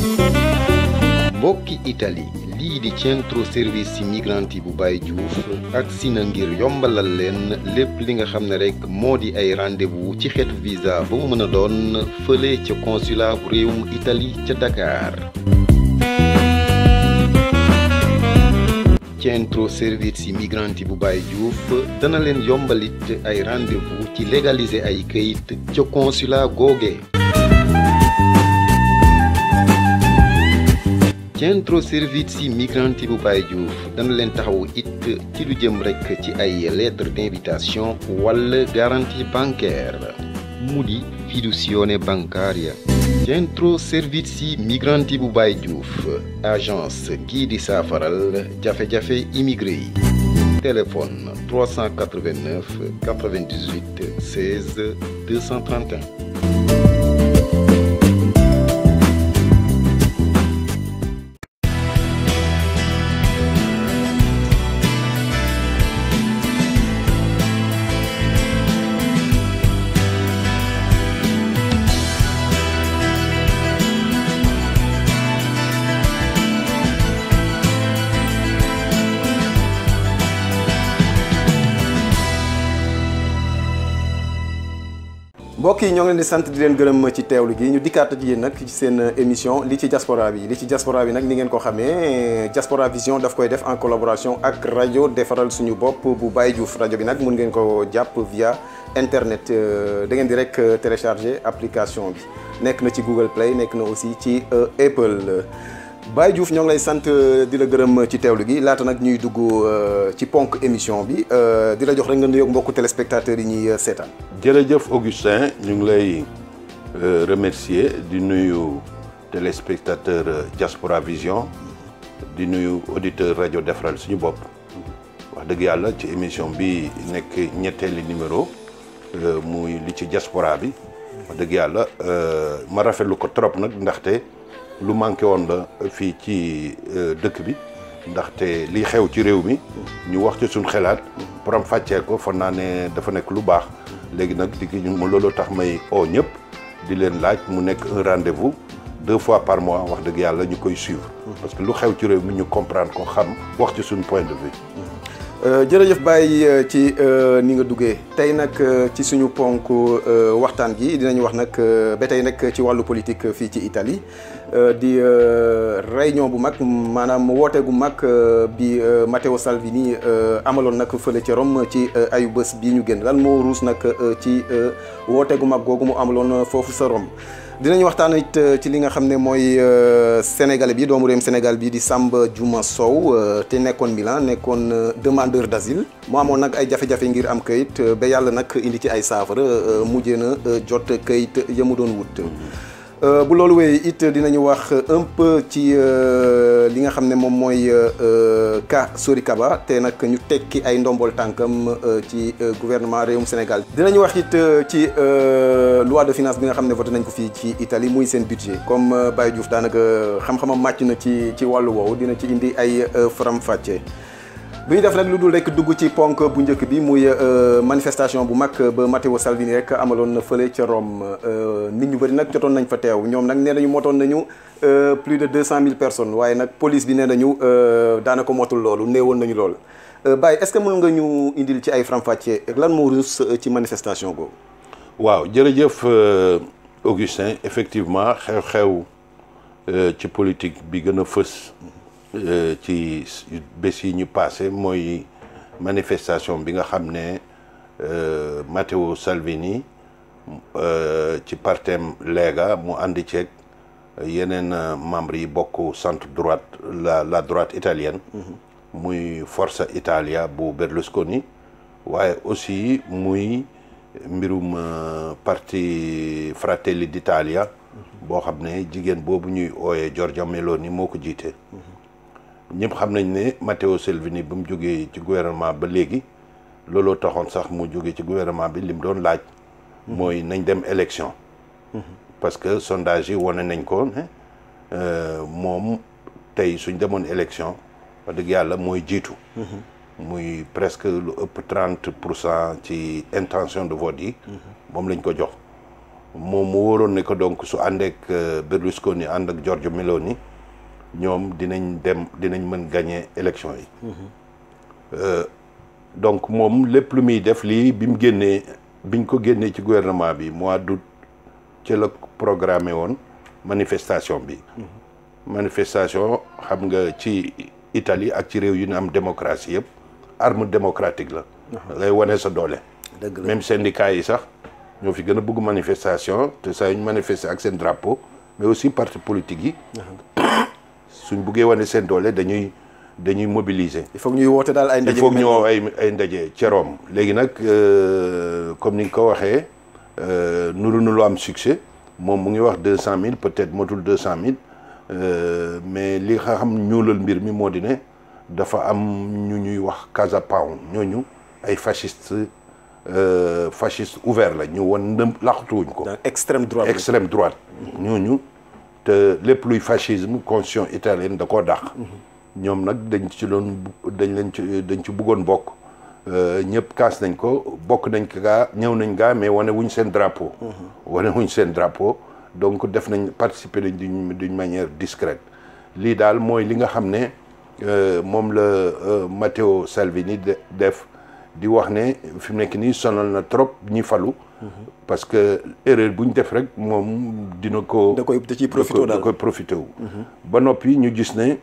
mbokki Italie lii di centro service migranti bu Baye Diouf agsi na ngir yombalal leen lépp li nga xam ne rek moo di ay rendez-vous ci xeetu visa ba mu mën a doon fële ca consulat bu réewum Italie ca Dakar centro service migranti bu Baye Diouf dana leen yombalit ay rendez-vous ci légaliser ay këyit ca consulat googe centro servizi migranti bu Baye Diouf dana leen taxawu it ci lu jëm rekk ci ay lettre d'invitation wala garantie bancaire mu di fiducione bancaria centro servizi migranti bu Baye Diouf agence gii di saafaral jafe-jafe immigré yi téléphone 389 98 16 231 mbokk yi ñoo ngi leen di sant di leen gërëm ci teewlu gi ñu dikkaat ak yéen nag ci seen émission li ci diaspora bi li ci diaspora bi nag ni ngeen ko xamee diaspora vision daf koy def en collaboration ak rajo defaral suñu bopp bu Baye Diouf rajo bi nag mun ngeen ko jàpp via internet da ngeen di rek télécharger application bi nekk na ci Google Play nekk na aussi ci Apple Baye Diouf ñoo ngi lay sant di la gërëm ci teewlu gi laata nag ñuy dugg ci ponk émission bi di la jox rek nga nuyoog mbokku téléspectateurs yi ñuy seetaan. jërëjëf Augustin ñu ngi lay remercier di nuyu téléspectateur Diaspora Vision di nuyu auditeur rajo defaral suñu bopp wax dëgg yàlla ci émission bi nekk ñetteeli numéro muy li ci diaspora bi wax dëgg yàlla ma rafetlu ko trop nag ndaxte lu manqué woon la fii ci dëkk bi ndaxte li xew ci réew mi ñu wax ci suñ xelaat borom fàccee ko fan naa ne dafa nekk lu baax léegi nag di ñu ma loolu tax may oo ñëpp di leen laaj mu nekk un rendez-vous deux fois par mois wax dëgg yàlla ñu koy suivre parce que lu xew ci réew mi ñu comprendre ko xam wax ci suñu point de vue jërëjëf Baye ci ni nga duggee tey nag ci suñu ponk waxtaan gi dinañu wax nag ba tey nag ci wàllu politique fii ci Italie di réunion bu mag maanaam woote gu mag bi Matteo Salvini amaloon nag fële ca Rome ci ayu bés bii ñu génn lan moo ruus nag ci woote gu mag googu mu amaloon foofu sa Rome dinañu waxtaan it ci li nga xam ne mooy sénégalais bi doomu réewum Sénégal bi di Samba Juma Sow te nekkoon Milan nekkoon demandeur d'asile mu amoon nag ay jafe-jafe ngir am kayit ba yàlla nag indi ci ay saafara mujjee na jot kayit ya mu doon wut. bu loolu wéyee it dinañu wax un peu ci li nga xam ne moom mooy cas Sori Kaba te nag ñu tekki ay ndombol tànkam ci gouvernement réewum Sénégal. dinañu wax it ci loi de finance bi nga xam ne voté nañ ko fii ci Italie muy seen budget comme Baye Diouf daanaka xam-xamam màcc na ci ci wàllu woowu dina ci indi ay faram-fàccee. bu ñu def nag lu dul rek dugg ci ponk bu njëkk bi muy manifestation bu mag ba Matteo Salvini rek amaloon na fële ca Rome nit ñu bëri nag jotoon nañ fa teew ñoom nag nee nañu motoon nañu plus de deux cent mille personnes waaye nag police bi nee nañu daanaka motul loolu néewoon nañu lool. Baye est-ce que mën nga ñu indil ci ay faram-fàccee lan moo ruus ci manifestation googu. waaw jërëjëf Augustin effectivement xew-xew ci politique bi gën a fës. ci bés yi ñu passé mooy manifestation bi nga xam ne Matteo Salvini ci partem Lega mu àndi ceeg yeneen membres yi bokk centre droite la la droite italienne muy Forza Italia bu Berlusconi waaye aussi muy mbirum parti Fratelli d'Italia boo xam ne jigéen boobu ñuy ooyee Giorgia Meloni moo ko jiite ñëpp xam nañ ne Matteo Salvini ba mu jógee ci gouvernement ba léegi looloo taxoon sax mu jógee ci gouvernement bi li mu doon laaj mooy nañ dem élection parce que sondage yi wane nañ ko ne moom tey suñ demoon élection wax dëgg yàlla mooy jiitu muy presque lu ëpp trente pour cent ci intention de vote yi moom lañ ko jox moom mu wóoroon ne ko donc su àndeek Berlusconi ànd ak Giorgia Meloni ñoom dinañ dem dinañ mën gagner élection yi donc moom lépp lu muy def lii bi mu génnee biñ ko génnee ci gouvernement bi mois d'août ci la programmé woon manifestation bi manifestation xam nga ci Italie ak ci réew yu ñu am démocratie yëpp arme démocratique la lay wane sa doole dëgg la même syndicat yi sax ñoo fi gën a bëgg manifestation te saa yu ñu manifester ak seen drapeau mais aussi parti politique yi suñ buggee wane seen doole dañuy dañuy mobiliser il faut que ñuy woote daal ay il ndaje faut yu que mel ñoo ay ay ndaje ca Rome léegi nag euh, comme ni nga ko waxee euh, nuru na lu am succès moom mu ngi wax deux cent mille peut-être motul deux cent mille mais li nga xam ñuulal mbir mi moo di ne dafa am ñu ñuy wax Casa Pound ñooñu ay fascistes euh, fascistes ouverts la ñu won ndëm laxatuwuñ ko dans extrême droite extrême droite ñooñu te lépp luy fascisme constitution italienne da koo dàq ñoom nag dañ ci doon dañ leen ci dañ ci bëggoon bokk ñëpp kaas nañ ko bokk nañ ko gaa ñëw nañ gaa mais wane wuñ seen drapeau wane wuñ seen drapeau donc def nañ participer nañ d'une d'une manière discrète lii daal mooy li nga xam ne moom la Matteo Salvini de def di wax ne fi mu nekk nii sonal na trop ñi falu parce que erreur bu ñu def rek moom dina ko da koy da ciy profité da daal koy profité wu ba noppi ñu gis ne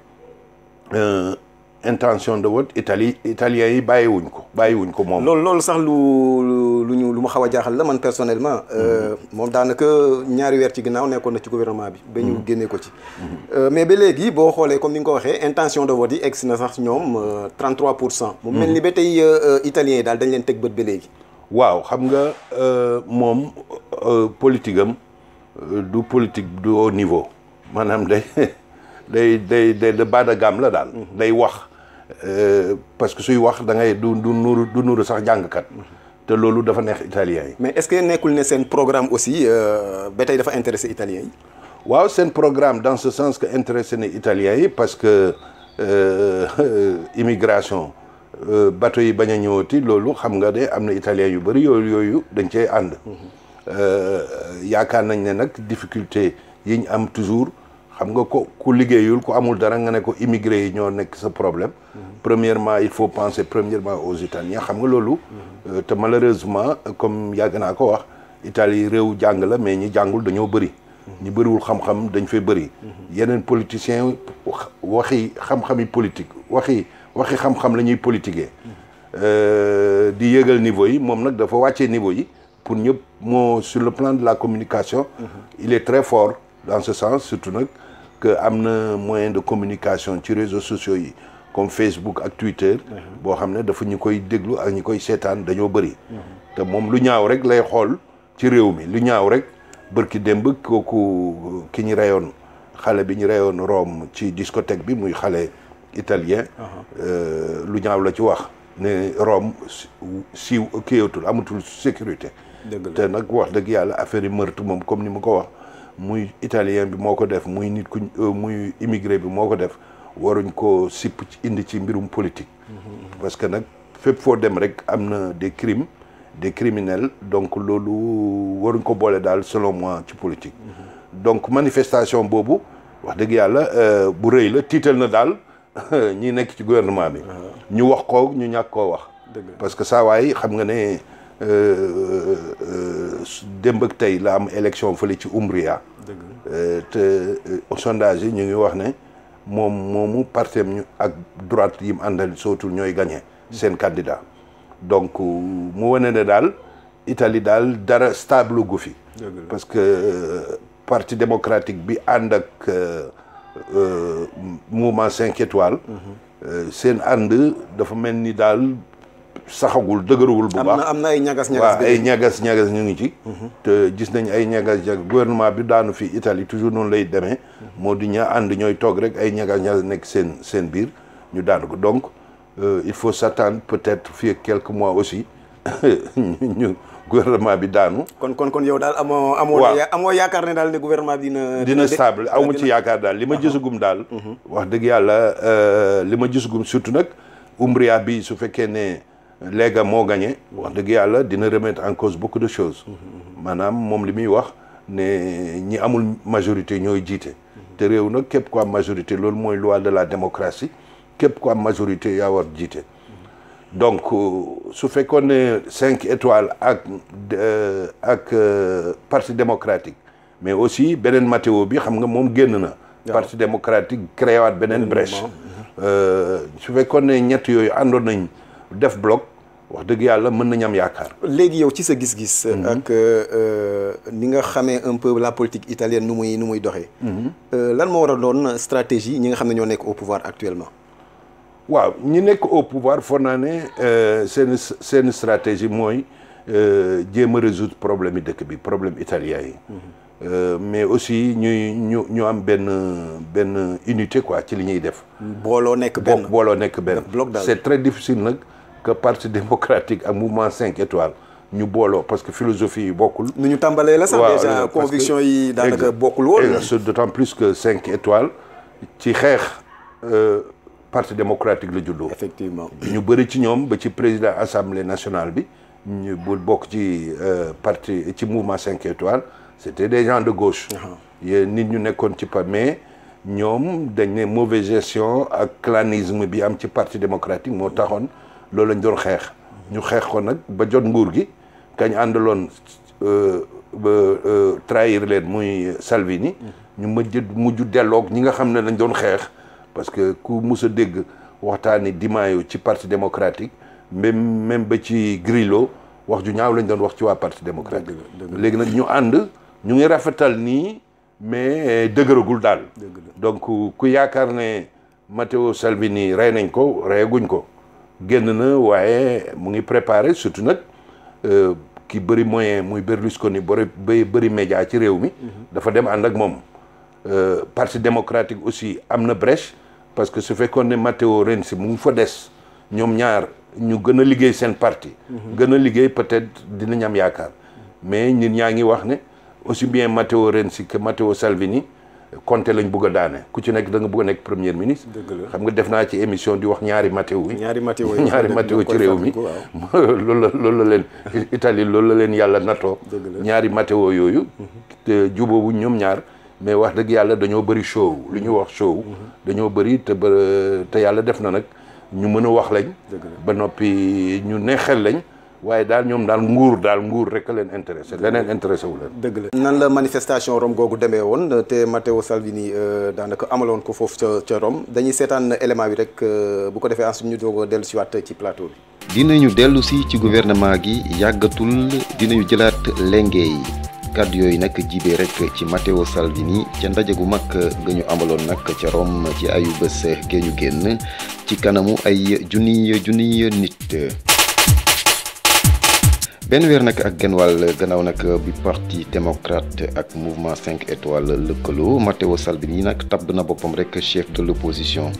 euh, intention de vote Italie italiens yi bàyyiwuñ ko bàyyiwuñ ko moom loolu loolu sax lu lu ñu lu ma xaw a jaaxal la man personnellement moom daanaka ñaari weer ci ginnaaw nekkoon na ci gouvernement bi ba ñu génnee ko ci mais ba léegi boo xoolee comme ni nga ko waxee intention de vote yi egg si na sax ñoom 33 pour cent mu mel ni ba tey italiens yi daal dañ leen teg bët ba léegi waaw xam nga euh, moom euh, politique am euh, du politique du haut niveau maanaam day day day day de bas de gamme la daal day wax euh, parce que suy wax da ngay du du nuru du nuru sax jàngkat te loolu dafa neex italien yi mais est-ce que nekkul ne seen programme aussi ba tey dafa intéressé italiens yi waaw seen programme dans ce sens que intéressé na italiens yi parce que euh, immigration euh, bateau yi bañ a ñëwati loolu xam nga de am na italiens yu bëri yooyu yooyu dañ cee ànd Euh, yaakaar nañ ne nag difficulté yi ñu am toujours xam nga ko ku liggéeyul ku amul dara nga ne ko immigré yi ñoo nekk sa problème premièrement il faut penser premièrement aux Italiens xam nga loolu euh, te malheureusement comme yàgg naa ko wax Italie réew jàng la mais ñi jàngul dañoo bëri ñi bëriwul xam-xam dañ fay bëri yeneen politiciens waxi xam-xami politique waxi waxi xam-xam la ñuy politiquer Euh, di yëgal niveau yi moom nag dafa wàccee niveau yi pour ñëpp moo sur le plan de la communication il est très fort dans ce sens surtout nag que am na moyen de communication ci réseaux sociaux yi comme Facebook ak Twitter boo xam ne dafa ñu koy déglu ak ñu koy seetaan dañoo bëri te moom lu ñaaw rek lay xool ci réew mi lu ñaaw rek bërki démb kooku ki ñu reyoon xale bi ñu reyoon Rome ci discothèque bi muy xale italien euh, lu ñaaw la ci wax ne Rome siiw kiyatul amatul sécurité dëgg la te nag wax dëgg yàlla affaire yi meurtre moom comme ni ma ko wax muy italien bi moo ko def muy nit ku muy immigré bi moo ko def waruñ ko sipp ci indi ci mbirum politique parce que nag fépp foo dem rek am na des crimes des criminels donc loolu waruñ ko boole daal selon moi ci politique donc manifestation boobu wax dëgg yàlla bu rëy la tiital na daal ñi nekk ci gouvernement bi ñu wax ko ñu ñàkk koo wax dëgg la parce que saa waay xam nga ne démb ak tey la am élection fële ci Umbria dëgg la Euh, te euh, sondage yi ñu ngi wax ne moom moomu partem ñu ak droite yi mu àndal sootul ñooy gagné seen candidat donc mu wane ne daal Italie daal dara stable gu fi dëgg la parce que euh, parti démocratique bi ànd ak euh, euh, mouvement cinq étoiles euh, seen ànd dafa mel ni daal saxagul dëgëruwul bu am baax na am na ay ñagas ñagas waaw ay ñagas ñagas ñu ngi ci te gis nañ ay ñagas ñagas gouvernement bi daanu fi Italie toujours noonu lay demee moo di ña ànd ñooy toog rek ay ñagas ñagas nekk seen seen biir ñu daanu ko donc euh, il faut s'attendre peut-être fii ak quelques mois aussi ñu gouvernement bi daanu kon kon kon yow daal amoo amoo Waaw. ya- amoo yaakaar ne daal ne gouvernement bi dina dina de- stable aw ma ci yaakaar daal li ma gisagum daal wax dëgg yàlla euh, li ma gisagum surtout nag Umbria bi su fekkee ne Lega moo gagné wax dëgg yàlla dina remettre en cause beaucoup de choses maanaam moom li muy wax ne ñi amul majorité ñooy jiite te réew nag képp ko am majorité loolu mooy loi de la démocratie képp ko am majorité yaa war jiite donc su fekkoon ne cinq étoiles ak ak parti démocratique mais aussi beneen Matteo bi xam nga moom génn na parti démocratique créé waat beneen brèche su fekkoon ne ñett yooyu àndoon nañ def bloc wax dëgg yàlla mën nañ am yaakaar léegi yow ci sa gis-gis ak ni nga xamee un peu la politique italienne nu muy nu muy doxee lan moo war a doon stratégie ñi nga xam ne ñoo nekk au pouvoir actuellement waaw ñi nekk au pouvoir foog naa ne seen seen stratégie mooy jéem a résoudre problème yi dëkk bi problème italien yi mais aussi ñuy ñu ñu am benn benn unité quoi ci li ñuy def booloo nekk benn booloo nekk benn bloc daal c'est très difficile nag que parti démocratique ak mouvement cinq étoiles ñu booloo parce que philosophie yi bokkul nu ñu tàmbalee la sax déjà conviction yi daanaka bokkul woon d'autant plus que cinq étoiles ci xeex parti démocratique la juddoo effectivement ñu bëri ci ñoom ba ci président assemblée nationale bi ñu bul bokk ci parti ci mouvement cinq étoiles c'était des gens de gauche yéen nit ñu nekkoon ci pa mais ñoom dañ ne mauvaise gestion ak clanisme bi am ci parti démocratique moo taxoon loolu lañ doon xeex ñu xeex ko nag ba jot nguur gi kañ àndaloon ba trahir leen muy Salvini ñu mujj mujj delloog ñi nga xam ne lañ doon xeex parce que ku mus a dégg waxtaani Di Maio ci parti démocratique même même ba ci Grillo wax ju ñaaw lañ doon wax ci waa parti démocratique léegi nag ñu ànd ñu ngi rafetal nii mais dëgëragul daal donc ku yaakaar ne Matteo Salvini rey nañ ko reyaguñ ko génn na waaye mu ngi préparé surtout nag ki bëri moyen muy Berlusconi bëri bëri média ci réew mi dafa dem ànd ak moom parti démocratique aussi am na brèche parce que su fekkoon ne Matteo Renzi mu ngi fa des ñoom ñaar ñu gën a liggéey seen parti gën a liggéey peut-être dinañ am yaakaar mais nit ñaa ngi wax ne aussi bien Matteo Renzi que Matteo Salvini Conte lañ bëgg a daane ku ci nekk da nga bëgg a nekk premier ministre xam nga def naa ci émission di wax ñaari Matteo yi ñaari Matteo ñaari Matteo ci réew mi loolu la loolu la leen Italie loolu la leen yàlla natoo ñaari Matteo yooyu te jubóobu ñoom ñaar mais wax dëgg yàlla dañoo bëri show lu ñu wax show dañoo bëri te ba te yàlla def na nag ñu mën a wax lañ ba noppi ñu neexel lañ waaye daal ñoom daal nguur daal nguur rek a leen intéressé leneen intéressé wu leen dëgg la nan la manifestation Rome googu demee woon te Matteo Salvini daanaka amaloon ko foofu ca ca Rome dañuy seetaan élément bi rek bu ko defee ensuite ñu doog a dellu si waat ci plateau bi dinañu dellu si ci gouvernement gi yàggatul dinañu jëlaat lenge yi kàddu yooyu nag jibee rek ci Matteo Salvini ca ndaje gu mag ga ñu amaloon nag ca Rome ci ayu bés gee ñu génn ci kanamu ay junniy junniy nit benn weer nag ak genn wàll gannaaw nag bi parti démocrate ak mouvement 5 étoiles lëkkaloo Matteo Salvini nag tabb na boppam rek chef de l'opposition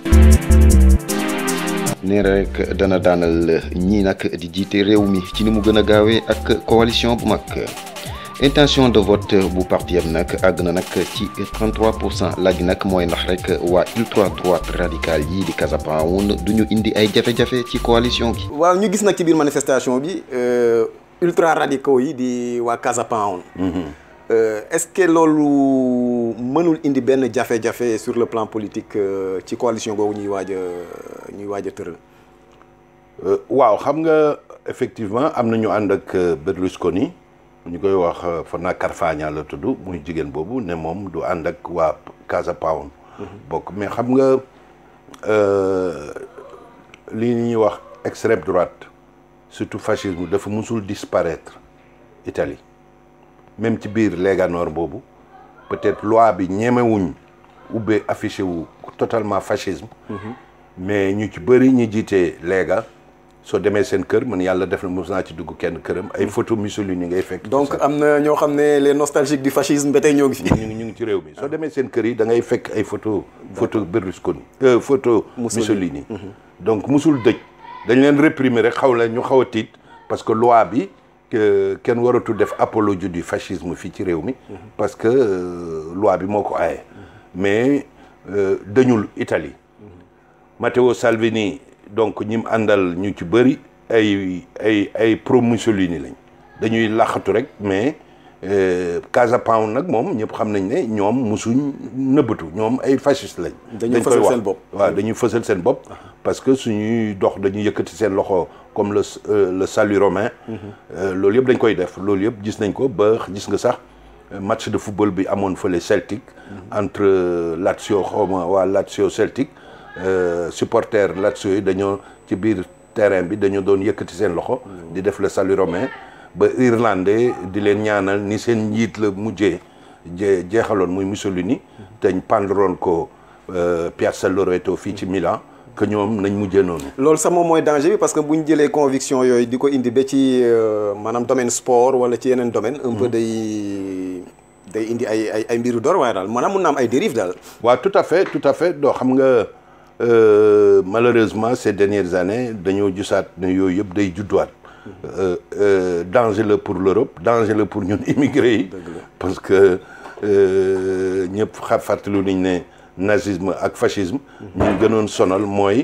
nee rek dana daanal ñii nag di jiite réew mi ci ni mu gën a gaawee ak coalition bu mag intention de vote bu parti am nag àgg na nag ci 33 pour cent laaj nag mooy ndax rek waa ultra droite radicale yi di Casa Pound du ñu indi ay jafe-jafe ci coalition gi. waaw ñu gis nag ci biir manifestation bi ultra radicaux yi di waa Casa Pound. est-ce que loolu mënul indi benn jafe-jafe sur le plan politique ci coalition boobu ñuy waaj a ñuy waaj a tëral. waaw xam nga effectivement am na ñu ànd ak Berlusconi. ñu koy wax Fana Carfagna la tudd muy jigéen boobu ne moom du ànd ak waa Casa Pound bokk mais xam nga li ñuy wax extrême droite surtout fascisme dafa musul disparaître Italie même ci biir Lega Nord boobu peut-être loi bi ñemewuñ ubbee affiché wu totalement fascisme mais ñu ci bëri ñu jiitee Lega soo demee seen kër man yàlla def na mos naa ci dugg kenn këram ay photo Mussolini ngay fekk. donc am na ñoo xam ne les nostalgiques du fascisme ba tey ñoo ngi fi. ñu ngi ñu ngi ci réew mi soo demee seen kër yi da ngay fekk ay photo photo Berlusconi. photo Mussolini donc musul dëj dañ leen réprimer rek xaw la ñu xaw a tiit parce que loi bi kenn waratul def apologie du fascisme fii ci réew mi. parce que loi bi moo ko aaye. mais dañul Italie. Matteo Salvini. donc ñi mu àndal ñu ci bëri ay ay ay pro Mussolini lañ dañuy laxatu rek mais Casa Pound nag moom ñëpp xam nañ ne ñoom musuñ nëbbatu ñoom ay fasciste lañ. dañuy fësal seen bopp waaw dañuy fësal seen bopp. parce que suñuy dox dañuy yëkkati seen loxo comme le le salut romain. loolu yëpp dañ koy def loolu yëpp gis nañ ko ba gis nga sax match de football bi amoon fële Celtic. entre Lazio xawma waa Lazio Celtic. supporter Lazio yi dañoo ci biir terrain bi dañoo doon yëkkati seen loxo. di def le salut romain. ba Irlandais di leen ñaanal ni seen njiit la mujjee jee jeexaloon muy Mussolini te ñu pendroon ko Piazza Loreto fii ci Milan que ñoom nañ mujjee noonu. loolu sax moom mooy danger bi parce que bu ñu jëlee conviction yooyu di ko indi ba ci maanaam domaine sport wala ci yeneen domaine un peu day day indi ay ay ay mbiru door waaye daal maanaam mun na am ay dérive daal. waaw tout à fait tout à fait doo xam nga malheureusement ces dernières années dañoo gisaat ne yooyu yëpp day judduwaat. Euh, euh, danger la pour l'Europe danger la pour ñun immigré yi parce que ñëpp xa fàttalu nañ ne nazisme ak fascisme ñun gënoon sonal mooy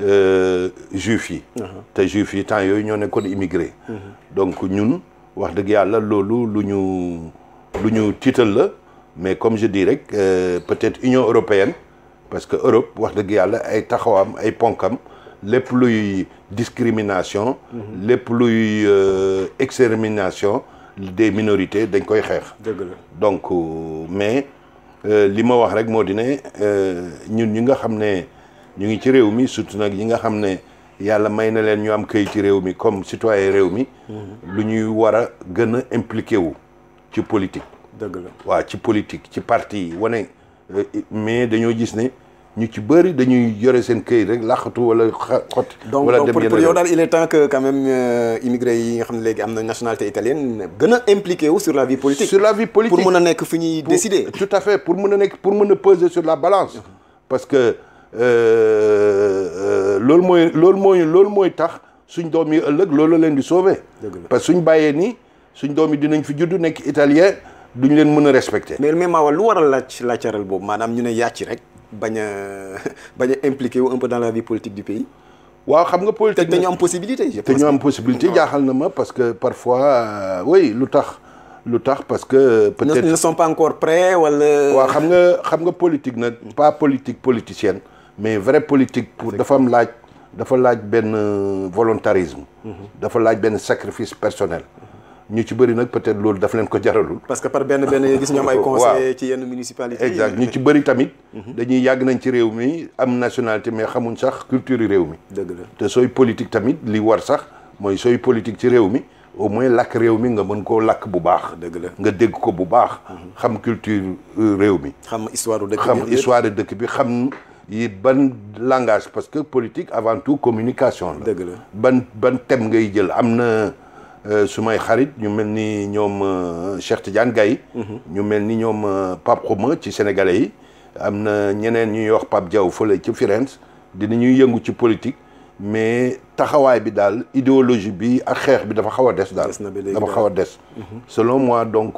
juif yi te juif yi temps yooyu ñoo nekkoon immigré donc ñun wax dëgg yàlla loolu lu ñu lu ñu tiital la mais comme je dis rek peut-être Union européenne parce que Europe wax dëgg yàlla ay taxawam ay ponkam lépp luy discrimination lépp luy extermination des minorités dañ koy xeex dëgg la donc mais li ma wax rek moo di ne ñun ñi nga xam ne ñu ngi ci réew mi surtout nag ñi nga xam ne yàlla may na leen ñu am këy ci réew mi comme citoyen réew mi lu ñuy war a gën a impliqué wu ci politique dëgg la waaw ci politique ci parti yi wane mais dañoo gis ne ñu ci bëri dañuy yore seen këyit rek laqatu wala xot donc wala donc dem pour yeneen yow daal il est temps que quand même immigré yi nga xam ne léegi am na nationalité italienne gën a impliqué wu sur la vie politique. sur la vie politique pour mën a nekk fi ñuy Pour- décider. tout à fait pour mën a nekk pour mën a peser sur la balance parce que euh, euh, loolu mooy loolu mooy loolu mooy tax suñ doom yi ëllëg loolu leen di sauver Dëgg la. parce que suñ bàyyee ni suñ doom yi dinañ fi judd nekk italien duñ leen mën a respecter mais mais Mawa lu waral laaj laajcaral boobu maanaam ñu ne yàcc rek bañ a bañ a impliqué wu un peu dans la vie politique du pays. waaw xam nga te politique dañu am possibilité. je te pense ñu am que- possibilité jaaxal na ma parce que parfois euh, oui lu tax lu tax parce que ne peut-être ne sont pas encore prêts wala. waaw xam nga xam nga politique nag pas politique politicienne mais vraie politique pour dafa am laaj dafa laaj benn euh, volontarisme dafa laaj benn sacrifice personnel ñu ci bëri nag peut-être loolu daf leen ko jaralul parce que par benn benn ngay gis ñoom ay Waaw. conseillers ci yenn municipalités yi. exact ñu ci bëri tamit dañuy yàgg nañ ci réew mi am nationalité mais xamuñ sax culture yi réew mi dëgg la te sooy politique tamit li war sax mooy sooy politique ci réew mi au moins làkk réew mi nga mën koo làkk bu baax dëgg la nga dégg ko bu baax xam culture euh, réew mi xam histoire du dëkk xam bi. histoire de dëkk bi xam yi ban langage parce que politique avant tout communication la dëgg la ban ban thème ngay jël am na euh, su may xarit ñu mel ni ñoom euh, Cheikh Tidiane Gaye ñu mel ni ñoom euh, Pape Xuma ci sénégalais yi am na ñeneen ñuy wax Pape Diaw fële ci Firenze dinañuy yëngu ci politique mais taxawaay bi daal idéologie bi ak xeex bi dafa xaw a des daal Des na ba léegi dafa daal. xaw a des selon moi donc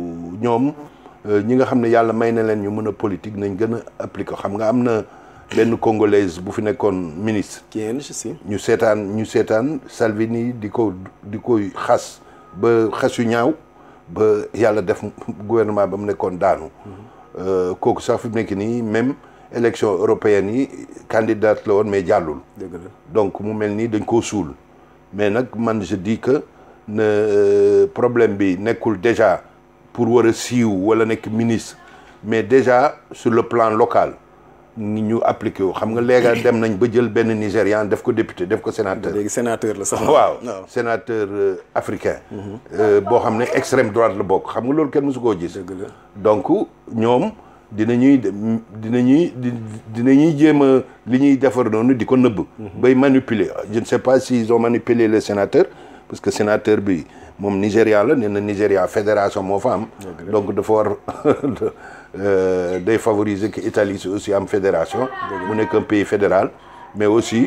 ñoom euh, ñi nga xam ne yàlla may na leen ñu mën a politique nañ gën a appliquer xam nga am na benn congolaise bu fi nekkoon ministre qui est je sais. ñu seetaan ñu seetaan Salvini di ko di koy xas ba xas yu ñaaw ba yàlla def gouvernement ba mu nekkoon daanu Euh, kooku sax fi mu nekk nii même élection européenne yi candidat la woon mais jàllul dëgg la donc mu mel nii dañ koo suul mais nag man je dis que ne euh, problème bi nekkul déjà pour war a siiw wala nekk ministre mais déjà sur le plan local ni ñu appliqué wu xam nga léegi dem nañ ba jël benn Nigérian def ko député def ko sénateur léegi sénateur la sax. waaw sénateur euh, africain euh, boo xam ne extrême droite la bokk xam nga loolu kenn mësu koo gis dëgg la donc ñoom dinañuy dem- dinañuy di dinañuy jéem a li ñuy defar noonu di ko nëbb bay manipuler je ne sais pas s'ils ont manipulé le sénateur parce que sénateur bi moom Nigéria la nee na Nigéria fédération moo fa am donc dafa war euh, day favoriser que Italie si aussi am fédération mu nekk un pays fédéral mais aussi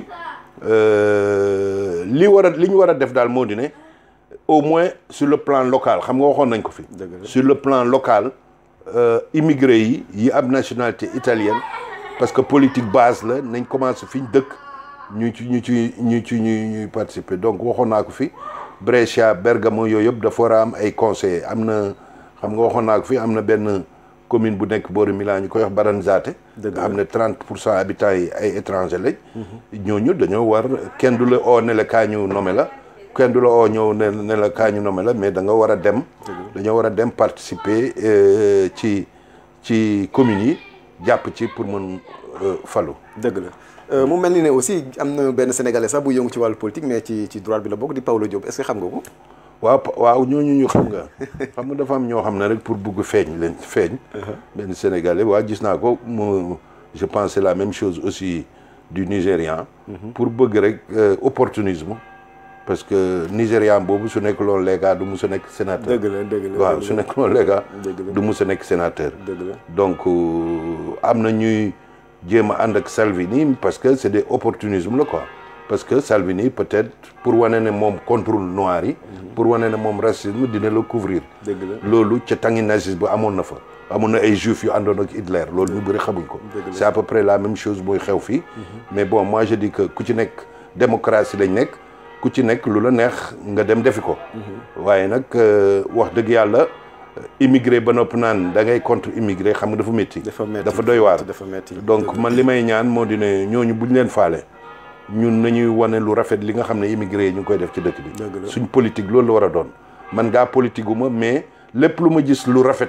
euh, li war a li ñu war a def daal moo di ne au moins sur le plan local xam nga waxoon nañ ko fi Dëgg la. sur le plan local euh, immigré yi yi am nationalité italienne parce que politique base la nañ commencé fi ñu dëkk ñu ci ñu ci ñu ci ñu ñuy participer donc waxoon naa ko fi Brescia Bergamo yooyu yëpp dafa war a am ay conseillers am na xam nga waxoon naa ko fii am na benn commune bu nekk boori Milan ñu koy wax Baranzate Dëgg nga xam ne 30 pour cent habitants yi ay étranger lañ ñooñu dañoo war kenn du la oo ne la kaa ñu nommé la kenn du la oo ñëw ne ne la kaa ñu nommé la mais da nga war a dem dañoo war a dem participer euh, ci ci communes yi jàpp ci pour mën euh, falu dëgg la Euh, mu mel ni ne aussi am na benn sénégalais sax bu yëngu ci wàllu politique mais ci ci droit bi la bokk di Paolo Diop est-ce que xam nga ko. waaw pa- waaw ñooñu ñu xam nga xam nga dafa am ñoo xam ne rek pour bugg feeñ leen feeñ benn sénégalais waa gis naa ko mu je pense c'est la même chose aussi du Nigérian pour bëgg rek euh, opportunisme parce que Nigérian boobu su nekk loolu léegi du mus a nekk sénateur dëgg la dëgg la waaw su nekk loolu léegi Dëgg la. du mus a nekk sénateur dëgg la donc euh, am na ñuy jéem a ànd ak Salvini parce que c'est des opportunisme la quoi parce que Salvini peut-être pour wane ne moom contrôle noir yi pour wane ne moom racisme dina la couvrir dëgg la loolu ca tangi nazisme ba amoon na fa amoon na ay juifs yu àndoon ak Hitler loolu ñu bëri xamuñ ko Dëgg la. c'est à peu près la même chose mooy xew fii mais bon moi je dis que ku ci nekk démocratie lañ nekk ku ci nekk lu la neex nga dem defi ko waaye nag euh, wax dëgg yàlla immigré ba nopp naan da ngay contre immigré xam nga dafa métti dafa metti dafa doy waar dafa metti donc man li may ñaan moo di ne ñooñu buñ leen faale ñun nañuy wane lu rafet li nga xam ne immigré yi ñu ngi koy def ci dëkk bi Dëgg la. suñ politique loolu la war a doon man gaa politique gu ma mais lépp lu ma gis lu rafet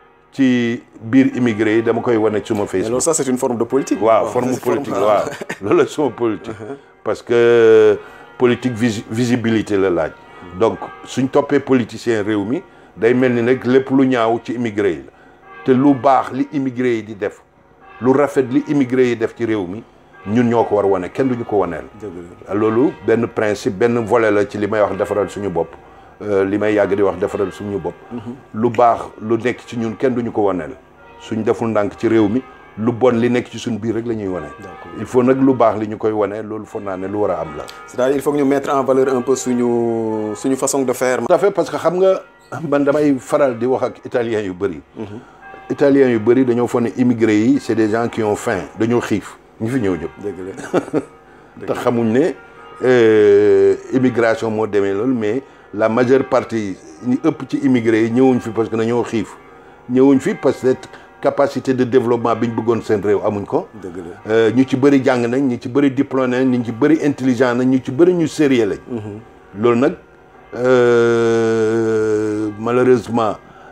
ci biir immigré yi dama koy wane ci suma mais Facebook loolu ça c'est une forme de politique. waaw Bon, forme c'est politique forme- waaw loolu la suma politique parce que politique visi- visibilité la laaj donc suñ toppee politicien réew mi day mel ni nag lépp lu ñaaw ci immigré yi la te lu baax li immigré yi di def lu rafet li immigré yi def ci réew mi ñun ñoo ko war a wane kenn duñu ko waneel dëgg la loolu benn principe benn volet la ci li may wax defaral suñu bopp euh, li may yàgg di wax defaral suñu bopp lu baax lu nekk ci ñun kenn duñu ko waneel suñ deful ndànk ci réew mi lu bon li nekk ci suñ biir rek la ñuy wane il faut nag lu baax li ñu koy wane loolu foog naa ne lu war a am la c'est-à-dire il faut que ñu mettre en valeur un peu suñu suñu façon de faire. tout à fait parce que xam nga man damay faral di wax ak italiens yu bëri italiens yu bëri dañoo foog ne immigré yi c'est des gens qui ont faim dañoo xiif ñu fi ñëw ñëpp dëgg la te xamuñ ne euh, immigration moo demee loolu mais la majeure partie ñi ëpp ci immigré yi ñëwuñ fi parce que dañoo xiif ñëwuñ fi parce que capacité de développement bi ñu bëggoon seen réew amuñ ko. dëgg la Euh, ñu ci bëri jàng nañ ñu ci bëri diplômé nañ ñu ci bëri intelligent nañ ñu ci bëri ñu sérieux lañ. loolu nag euh, malheureusement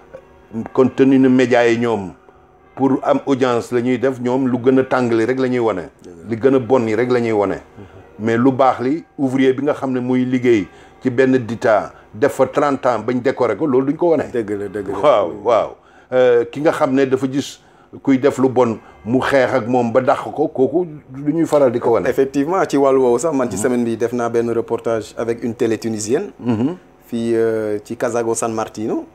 compte tenu ne médias yi ñoom pour am audience la ñuy def ñoom lu gën a tàngali rek la ñuy wane. li gën a bon yi rek la ñuy wane. mais lu baax li ouvrier bi nga xam ne muy liggéey ci benn dita def fa 30 ans bañ décorer ko loolu duñ ko wane. dëgg la dëgg la waaw waaw Euh, ki nga xam ne dafa gis kuy def lu bon mu xeex ak moom ba dàq ko kooku lu ñuy faral di ko wane. effectivement ci wàllu woowu sax man ci semaine bi def naa benn reportage avec une télé tunisienne fii euh, ci Casago San Martino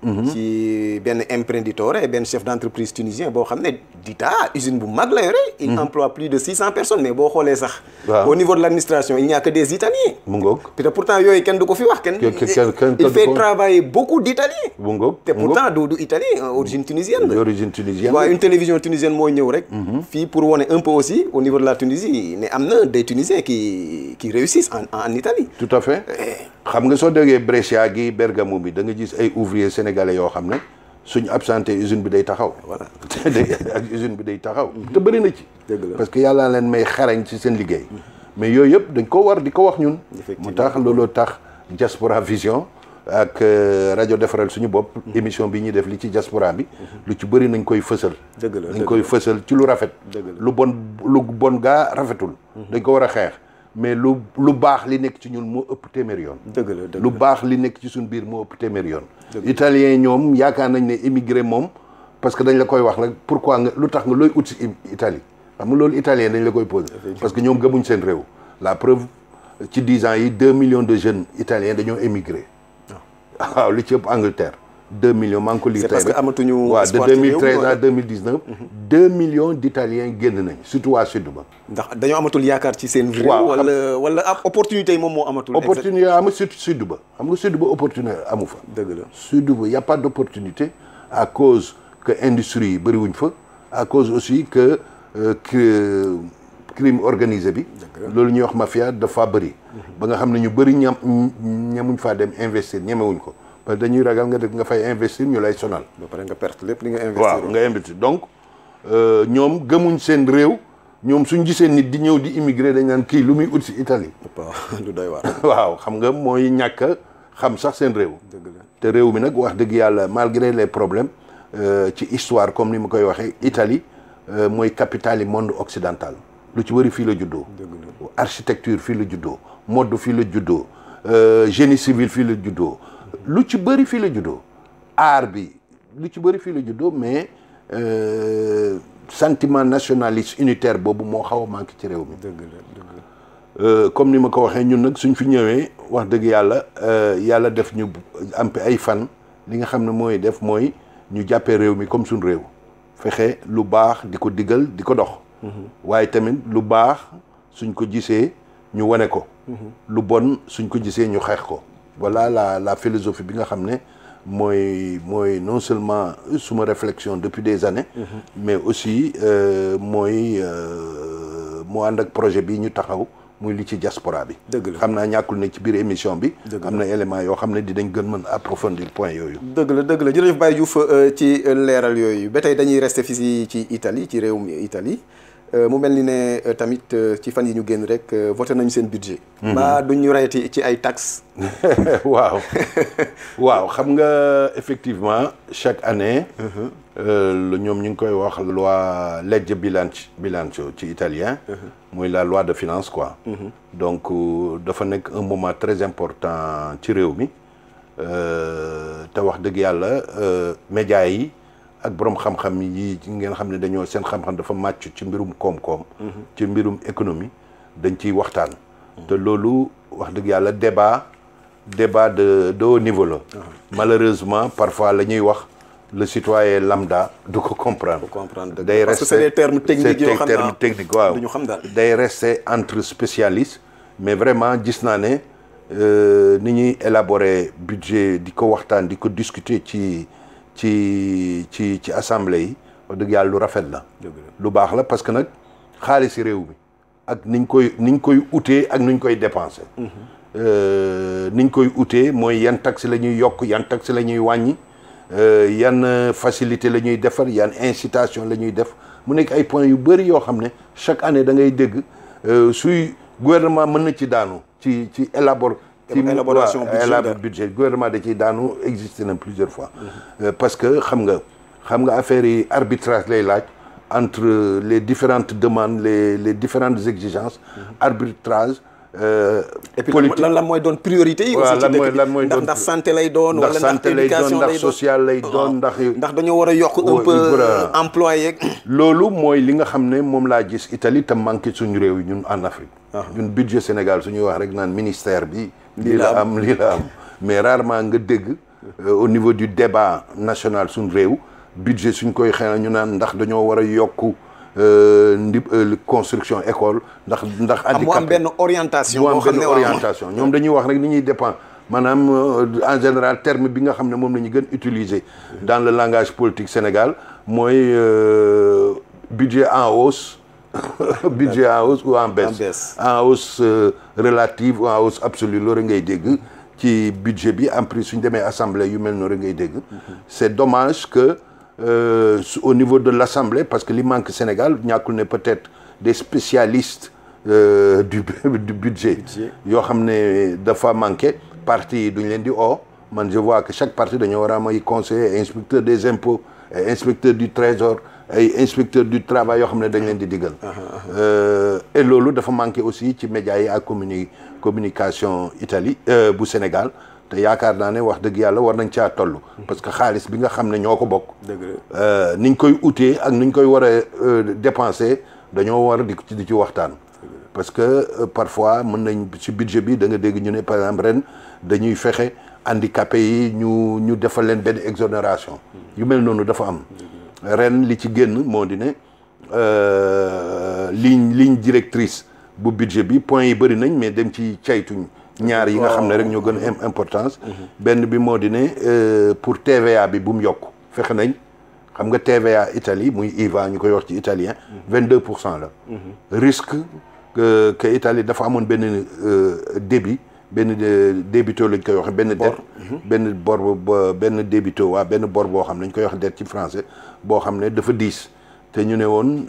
ci benn imprenditore benn chef d'entreprise tunisien boo xam ne dita usine bu mag la yore il emploie plus de six cent personnes mais boo xoolee sax Waaw. au niveau de l'administration il n'y a que des italiens mu ngoog te pourtant yooyu kenn du ko fi wax kenn Kenn- kenn- kenn- il kenn fait du ko- travailler beaucoup d'italiens mu ngoog te mu ngoog. pourtant du du italien euh, origine tunisienne la d'origine tunisienne. waaw une télévision tunisienne moo ñëw rek. fii pour wane un peu aussi au niveau de la Tunisie ne am na des Tunisiens qui qui réussissent en en Italie. tout à fait xam nga soo déggee Brescia gi Bergamo bi da nga gis ay ouvriers sénégalais yoo xam ne suñu absenté usine bi day taxaw. Voilà. day ak usine bi day taxaw. te bëri na ci. Dëgg la. parce que yàlla leen may xarañ ci seen liggéey. mais yooyu yëpp dañ ko war di ko wax ñun. Effectivement. mu tax looloo tax Diaspora Vision ak euh, rajo defaral suñu bopp. émission bi ñuy def li ci diaspora bi. lu ci bëri nañ koy fësal. Dëgg la, dañ dëgg koy fësal ci lu rafet. Dëgg la. lu bon lu bon gaa rafetul. dañ ko war a xeex mais lu lu baax li nekk ci ñun moo ëpp téeméer yoon. dëgg la dëgg lu baax li nekk ci suñ biir moo ëpp téeméer yoon. italien ñoom yaakaar nañ ne immigré moom parce que dañ la koy wax rek pourquoi nga lu tax nga looy ut si im- Italie xam nga loolu italien dañ la koy posé. parce que ñoom gëmuñ seen réew. la preuve ci dix ans yi deux millions de jeunes italiens dañoo émigré. waaw li ci ëpp Angleterre. deux millions maa ngi ko lire C'est tey parce que rek. amatuñu waaw de espoir ci réew mi 2013 à wala? 2019. deux millions d'italiens génn nañ surtout waa sud ba. ndax dañoo amatul yaakaar ci seen réew. Waaw, xam- wala wala ab opportunité yi moom moo amatul. opportunité am surtout sud ba xam nga sud ba opportunité amu fa. dëgg la sud ba y a pas d'opportunité à cause que industrie yi bëriwuñ fa à cause aussi que euh, que crime organisé bi loolu ñuy wax mafia dafa bëri ba nga xam ne ñu bëri ñam ñamuñ faa dem investir ñemewuñ ko parce que dañuy ragal nga def nga fay investir ñu lay sonal. ba pare nga perte lépp li nga investir. waaw nga investir donc ñoom gëmuñ seen réew ñoom suñ gisee nit di ñëw di immigré dañ naan kii lu muy ut si Italie. waaw lu doy waar. waaw xam nga mooy ñàkk a xam sax seen réew. dëgg la te réew mi nag wax dëgg yàlla malgré les problèmes ci histoire comme ni ma koy waxee Italie mooy capitale yi monde occidental lu ci bëri fii la juddoo. architecture fii la juddoo mode fii la juddoo génie civil fii la juddoo lu ci bëri fii la juddoo art bi lu ci bëri fii la juddoo mais sentiment nationaliste unitaire boobu moo xaw a manqué ci réew mi. dëgg la dëgg la. comme ni ma ko waxee ñun nag suñ fi ñëwee wax dëgg yàlla yàlla def ñu am ay fan li nga xam ne mooy def mooy ñu jàppee réew mi comme suñ réew fexe lu baax di ko digal di ko dox. waaye tamit lu baax suñ ko gisee ñu wane ko. lu bon suñ ko gisee ñu xeex ko. voilà la la philosophie bi nga xam ne mooy mooy non seulement suma réflexion depuis des années. mais aussi mooy moo ànd ak projet bi ñu taxaw. muy li ci diaspora bi. dëgg la xam naa ñàkkul ne ci biir émission bi. dëgg la am na élément yoo xam ne dinañ gën mën approfondir point yooyu. dëgg la dëgg la jërëjëf Baye Diouf ci leeral yooyu ba tey dañuy rester fii ci Italie ci réewum Italie mu mel ni ne tamit ci fan yi ñu génn rek voté nañu seen budget. mbaa duñ ñu reyati ci ay taxes. waaw waaw xam nga effectivement chaque année. lu ñoom ñu ngi koy wax loi legge bilancio bilancio ci italien. mooy la loi de finance quoi. donc dafa nekk un moment très important ci réew mi te wax dëgg yàlla médias yi ak borom xam-xam yi ngeen xam ne dañoo seen xam-xam dafa màcc ci mbirum koom-koom. ci mbirum économie dañ ciy waxtaan. te loolu wax dëgg yàlla débat débat de de haut niveau la. malheureusement parfois la ñuy wax. le citoyen lambda du ko comprendre. comprendre day parce que c'est des termes techniques yoo xam termes naa techniques waaw du ñu xam daal. day rester entre spécialistes mais vraiment gis naa ne ni ñuy élaborer budget di ko waxtaan di ko discuter ci ci ci ci assemblée yi wax dëgg yàlla lu rafet la. lu baax la parce que nag xaalisi réew mi ak niñ koy niñ koy utee ak niñ koy dépenser. niñ koy utee mooy yan taxe la ñuy yokk yan taxe la ñuy wàññi. yan facilité la ñuy defar yan incitation la ñuy def mu nekk ay points yu bëri yoo xam ne chaque année da ngay dégg suy gouvernement mën na ci daanu ci ci élabor ci élaboration budget élabor budget gouvernement da ciy daanu existé na plusieurs fois parce que xam nga xam nga affaire yi arbitrage lay laaj entre les différentes demandes les les différentes exigences arbitrage et puis lan lan mooy doon priorité yi. aussi ci lan mooy dëkk lan mooy bi ndax doon ndax santé lay doon. wala ndax ndax santé lay doon éducation ndax lay doon social lay doon ndax. ndax dañoo war a yokk un Oui, peu voilà. emploi yeeg. loolu mooy li nga xam ne moom laa gis Italie te manqué suñu réew yi ñun en Afrique. ñun budget Sénégal suñuy wax rek naan ministère bi. lii la am lii la am mais rarement nga dégg. euh, au niveau du débat national suñu réew budget suñ koy xëy ñu naan ndax dañoo war a yokk euh, ndi euh, construction école ndax ndax. am mu am handicapé benn orientation. mu am boo xam benn ne waaw. orientation ñoom dañuy wax rek ni ñuy dépend maanaam euh, en général terme bi nga xam ne moom la ñu gën utiliser dans le langage politique Sénégal mooy euh, budget en hausse budget en hausse ou en baisse baisse. en hausse euh, relative ou en hausse absolue loolu ngay dégg ci budget bi en plus suñ demee assemblée yu mel noonu ngay dégg c'est dommage que euh, su- au niveau de l'assemblée parce que li manque Sénégal ñàkkul ne peut-être des spécialistes euh, du du budget yoo xam ne dafa manqué parti yi duñ leen di oo man je vois que chaque parti dañoo war a am ay conseiller inspecteur des impôts ay inspecteur du trésor ay inspecteur du travail yoo xam ne dañ leen di diggal Euh, et loolu dafa manqué aussi ci médias yi ak communi communication Italie euh, bu Sénégal te yaakaar naa ne wax dëgg yàlla war nañ caa toll parce que xaalis bi nga xam ne ñoo ko bokk dëgg la. euh, niñ koy utee ak niñ koy war a euh, dépenser dañoo war di ci di ci waxtaan parce que euh, parfois mën nañ ci budget bi da nga dégg ñu ne par exemple ren dañuy fexe handicapé yi ñu ñu defal leen benn exonération yu mel noonu dafa am ren li ci génn moo di ne euh, ligne ligne directrice bu budget bi points yi bëri nañ mais dem ci caytuñ ñaar yi nga xam ne rek ñoo gën a am importance benn bi moo di ne euh, pour TVA bi bu mu yokk fexe nañ xam nga TVA Italie muy IVA ñu koy wax ci italien 22 pour cent la risque que que Italie dafa amoon benn euh, débit benn débito lañ koy wax benn dette benn bor ba benn débito waa benn bor boo xam ne dañ koy wax dette ci français boo xam ne dafa diis te ñu ne woon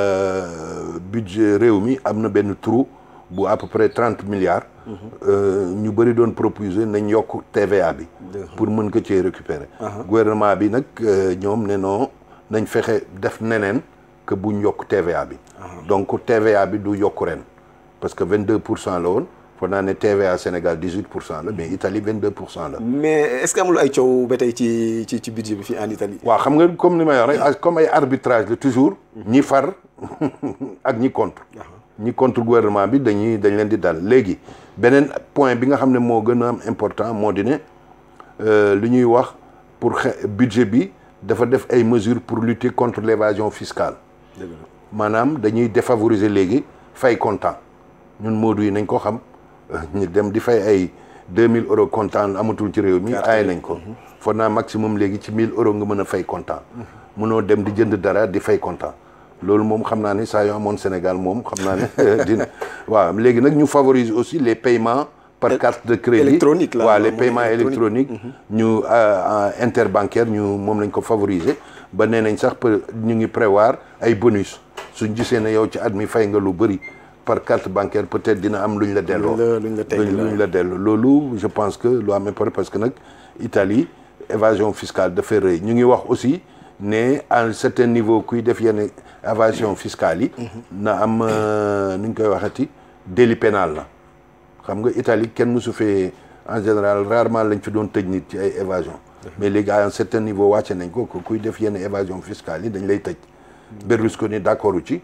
budget réew mi am na benn trou bu à peu près trente milliards ñu bëri doon proposer nañ yokk TVA bi pour mën ko cee récupérer gouvernement bi nag ñoom ne non nañ fexe def neneen que buñ yokk TVA bi donc TVA bi du yokk ren parce que vingt deux pour cent la woon foog naa ne TVA Sénégal dix huit pour cent la mais Italie vingt deux pour cent la mais est-ce que amul ay coow ba tey ci ci ci budget bi fii en Italie waaw xam nga comme ni may wax rek comme ay arbitrage la toujours ñi far ak ñi contre ñi contre gouvernement bi dañuy dañ leen di dal léegi beneen point bi nga xam ne moo gën a am important moo di ne li ñuy wax pour xe budget bi dafa def ay mesures pour lutter contre l'évasion fiscale maanaam dañuy défavoriser léegi fay comptant ñun moodu yi nañ ko xam ñu dem di fay ay deux mille euros comptant amatul ci réew mi aay nañ ko foog naa maximum léegi ci mille euros nga mën a fay comptant mënoo dem di jënd dara di fay comptant loolu moom xam naa ne saa yoo amoon Sénégal moom xam naa ne dina waaw léegi nag ñu favoriser aussi les paiements par carte de crédit électronique la waaw les paiements électroniques ñu interbancaire ñu moom lañ ko favoriser ba nee nañ sax ñu ngi prévoir ay bonus suñ gisee ne yow ci at mi fay nga lu bëri par carte bancaire peut-être dina am lu ñu la delloo luñ la tegg lu ñu la delloo loolu je pense que lu am important parce que nag Italie évasion fiscale dafay rëy ñu ngi wax aussi ne à un certain niveau kuy def yenn évasion fiscale yi na am ni ñu koy waxati délit pénal la xam nga Italie kenn mësu fee en général rarement lañ fi doon tëj nit ci ay évasion mais léegi à un certain niveau wàcce nañ ko kuy def yenn évasion fiscale yi dañ lay tëj Berlusconi d'accord ci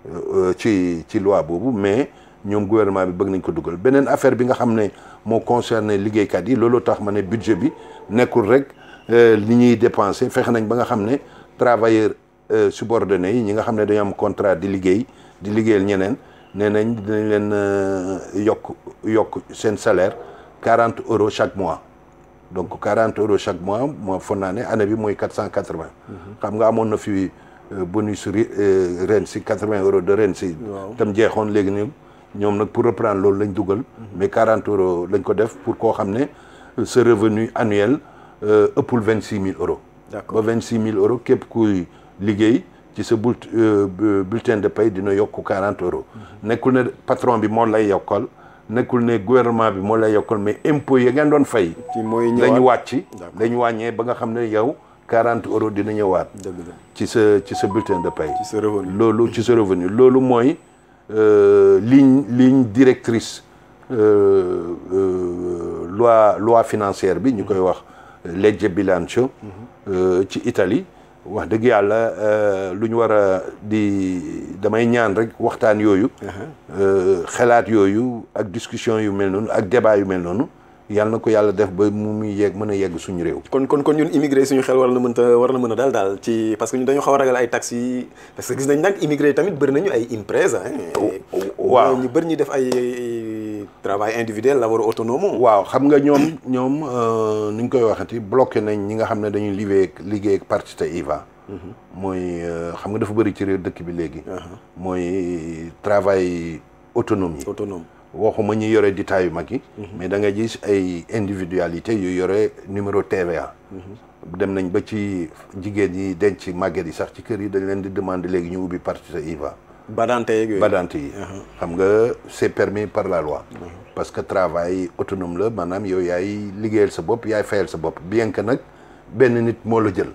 ci ci loi boobu mais ñoom gouvernement bi bëgg nañ ko dugal beneen affaire bi nga xam ne moo concerné liggéeykat yi loolu tax ma ne budget bi nekkul rek li ñuy dépenser fexe nañ ba nga xam ne travailleurs subordonnés yi ñi nga xam ne dañu am contrat di liggéey di liggéeyal ñeneen nee nañ dinañ leen yokk yokk seen salaire quarante euros chaque mois donc quarante euros chaque mois moo foog naa ne année bi mooy quatre cent quatre-vingts xam nga amoon na fi bonus ren si quatre-vingts euros de ren si tam jeexoon léegi ni ñoom nag pour reprendre loolu lañ dugal mais quarante euros lañ ko def pour koo xam ne sa revenu annuel ëppul vingt six mille euros ba vingt six mille euros képp kuy liggéey ci sa bult bulletin de paie dina yokk quarante euros nekkul ne patron bi moo lay yokkal nekkul ne gouvernement bi moo lay yokkal mais impôt yi ngeen doon fay dañu wàcc dañu wàññee ba nga xam ne yow quarante euros dina ñëwaat ci sa ci sa bulletin de paie ci sa revenu loolu ci sa revenu loolu mooy ligne ligne directrice loi loi financière bi ñu koy wax legge bilancio ci Italie wax dëgg yàlla lu ñu war a di damay ñaan rek waxtaan yooyu xalaat yooyu ak discussion yu mel noonu ak débat yu mel noonu yàlla na ko yàlla def ba mu muy yegg mën a yegg suñu réew. kon kon kon ñun immigré suñu xel war na mën a war na mën a dal daal ci parce que ñun dañoo xaw a ragal ay taxes yi parce que gis nañ nag immigré tamit bëri nañu ay impresa waaw ñu bëri ñu def ay travail individuel labor autonome waaw xam nga ñoom ñoom ni ñu koy waxati bloqué nañ ñi nga xam ne dañuy liggéey liggéey ak partita IVA mooy xam nga dafa bëri ci réew dëkk bi léegi mooy travail autonome yi autonome waxuma ñi yore détail yu mag yi mais da nga gis ay individualité yu yore numéro TVA dem nañ ba ci jigéen ñi denc màgget yi sax ci kër yi dañ leen di demander léegi ñu ubbi partita IVA badante yeeg yooyu badante yi xam nga c'est permis par la loi parce que travail autonome la maanaam yow yaay liggéeyal sa bopp yaay fayal sa bopp bien que nag benn nit moo la jël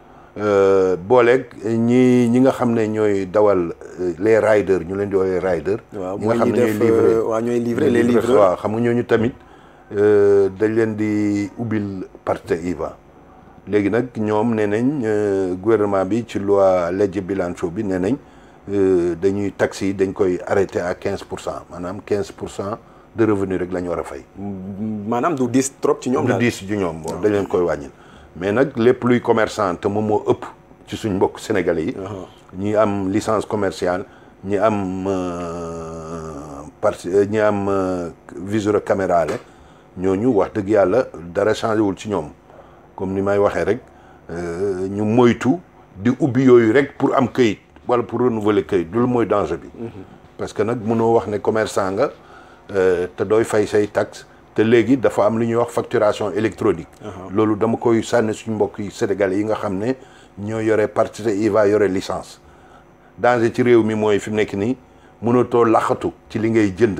booleeg ñi ñi nga xam ne ñooy dawal les riders ñu leen di woowee rider waaw ñi nga xam ne def ñooy livrer waaw ñooy livrer les livreurs livreurs waaw xam nga ñooñu tamit dañ leen di ubbil partita IVA léegi nag ñoom nee nañ gouvernement bi ci loi legge bilancio bi nee nañ dañuy taxes yi dañ koy arrêté à quinze pour cent maanaam quinze pour cent de revenu rek la ñu war a fay maanaam du diis trop ci ñoom du daal diis ju ñoom bon dañ leen koy wàññil mais nag lépp luy commerçant te moom moo ëpp ci suñ mbokk sénégalais yi ñi am licence commerciale ñi am parti ñi am viseur camérale ñooñu wax dëgg yàlla dara changé wul ci ñoom comme ni may waxee rek ñu moytu di ubbi yooyu rek pour am këyit wala pour renouveler këyit loolu mooy danger bi parce que nag mënoo wax ne commerçant nga te dooy fay say taxe te léegi dafa am lu ñuy wax facturation électronique loolu dama koy sànni suñu mbokk yi sénégalais yi nga xam ne ñoo yore partite IVA yore licence danger ci réew mi mooy fi mu nekk nii mënatoo laxatu ci li ngay jënd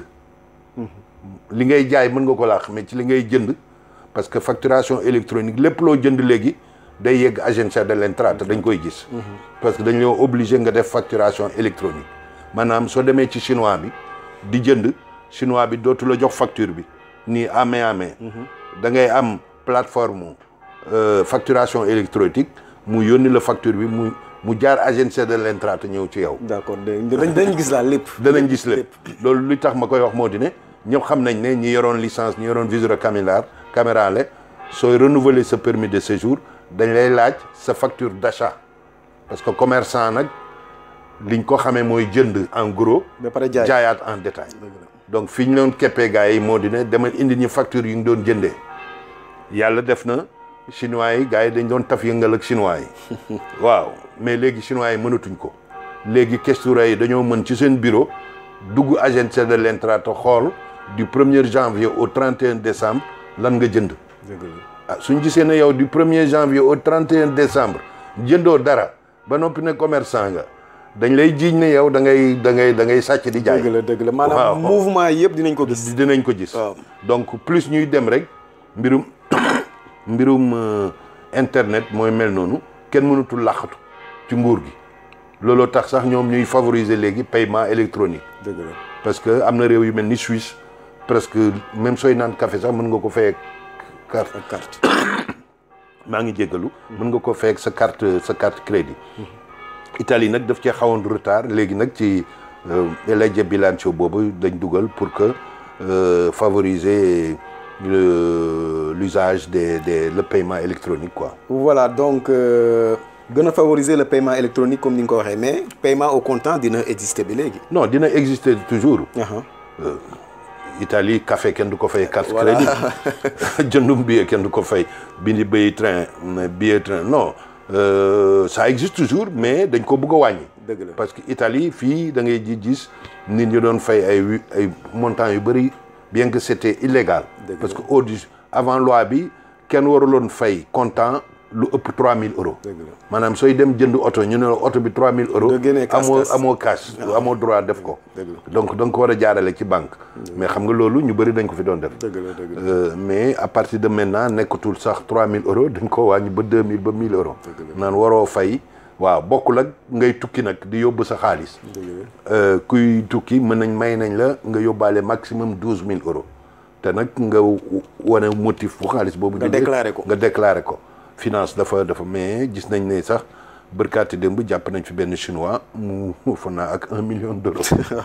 li ngay jaay mën nga ko laax mais ci li ngay jënd parce que facturation électronique lépp loo jënd léegi day yegg agence de l'intra te dañ koy gis parce que dañ loo obligé nga def facturation électronique maanaam soo demee ci chinois bi di jënd chinois bi dootu la jox facture bi nii à main à main da ngay am plateforme facturation électronique mu yónni la facture bi mu mu jaar agence de l'intra te ñëw ci yow d'accord dañ dañ gis daal lépp danañ gis lépp loolu li tax ma koy wax moo di ne ñëpp xam nañ ne ñi yoroon licence ñi yoroon viseur caméra caméra la sooy renouveler sa permis de séjour dañ lay laaj sa facture d'achat parce que commerçant nag liñ ko xamee mooy jënd en gros ba pare jaay jaayaat en détail donc fi ñu doon keppee gars yi moo di ne demal indi ñu facture yu ñu doon jëndee yàlla def na chinois yi gars yi dañ doon taf yëngal ak chinois yi waaw mais léegi chinois yi mënatuñ ko léegi questura yi dañoo mën ci seen bureau dugg agence de l'intra te xool du 1er janvier au 31 décembre lan nga jënd ah suñ gisee ne yow du 1er janvier au 31 décembre jëndoo dara ba noppi ne commerçant nga dañ lay jiiñ ne yow da ngay da ngay da ngay sàcc di jaay dëgg la dëgg la maanaam mouvement yëpp dinañ ko gis dinañ ko gis waaw donc plus ñuy dem rek mbirum mbirum internet mooy mel noonu kenn mënatul làqatu ci nguur gi looloo tax sax ñoom ñuy favoriser léegi paiement électronique dëgg la parce que am na réew yu mel ni Suisse presque même sooy naan café sax mën nga ko fay carte ak carte maa ngi jéggalu mën nga ko fay sa carte sa carte crédit Italie nag daf cee xawoon retard léegi nag ci legge bilancio boobu dañ dugal pour que favoriser l'usage des des le paiement électronique quoi. voilà donc gën a favoriser le paiement électronique comme ni nga ko waxee mais paiement au comptant dina exister bi léegi. non dina exister toujours. Italie café kenn du ko fay carte crédit jëndum billet kenn du ko fay bindi bay train billet train non euh, ça existe toujours mais dañ ko bëgg a wàññi. dëgg la parce que Italie fii da ngay ji gis nit ñi doon fay ay ay montants yu bëri bien que c'était illégal. parce que au avant loi bi kenn waruloon fay comptant lu ëpp 3000 euros. dëgg la maanaam sooy dem jënd oto ñu ne la oto bi 3000 euros. nga génnee cash amoo cash. amoo cash amoo droit def ko. dëgg la donc da nga ko war a jaarale ci banque. mais xam nga loolu ñu bëri dañ ko fi doon def. dëgg la dëgg la Euh, mais à partir de maintenant nekkatul sax 3000 euros dañ ko wàññi ba 2000 ba 1000 euros. naan waroo fay waaw bokkul ak ngay tukki nag di yóbbu sa xaalis. Euh, kuy tukki mën nañ may nañ la nga yóbbaale maximum 12000 euros te nag nga w- wane motif bu xaalis boobu. Nga jógee, déclaré ko. nga déclaré ko. finance dafa dafa mais gis nañ ne sax bërkaati démb jàpp nañ fi benn chinois mu fa naa ak un million d'euros.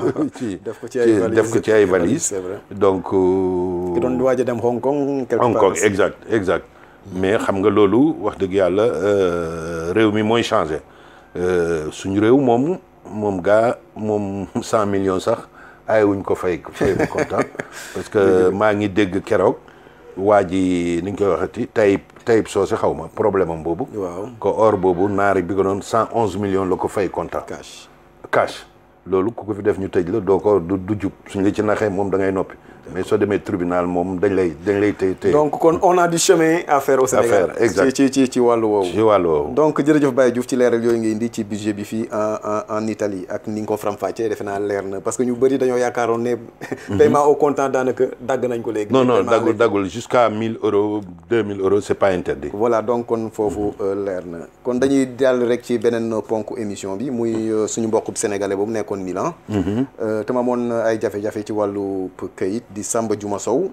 ci def ko ci ay valises def ko ci ay valises. c'est vrai. donc. euh, ki doon waaj a dem Hong Kong. quelque Hong part Kong aussi. exact exact mais xam nga loolu wax dëgg yàlla euh, réew mi mooy changé Euh, suñu réew moom moom gaa moom cent millions sax ay wuñ ko fay fay ko kontaan parce que maa ngi dégg keroog waa ji ni ñu koy waxati tayib tayib soose xaw ma problème am boobu waaw ko or boobu naari bi ko doon cent onze millions la ko fay kontaan cash. cash loolu ku ko fi def ñu tëj la doo ko du du jub suñ la ci naxee moom da ngay noppi mais soo demee tribunal moom dañ lay dañ lay téye téye donc kon on a du chemin à faire au Sénégal. faire, exact. ci ci ci ci wàllu woowu. ci wàllu woowu. donc jërëjëf Baye Diouf ci leeral yooyu nga indi ci budget bi fii en en en Italie ak ni nga ko faram-fàccee defe naa leer na parce que ñu bëri dañoo yaakaaroon ne. paiement au comptant daanaka dagg nañ ko léegi. non non Paiement daggul avec- daggul jusqu'à 1000 euros 2000 euros c'est pas interdit. voilà donc kon foofu euh, leer na kon dañuy dal rek ci beneen ponk émission bi muy euh, suñu mbokk sénégalais boobu nekkoon Milan. Euh, te ma amoon ay jafe-jafe ci wàllu këyit di Samba Juma Sow.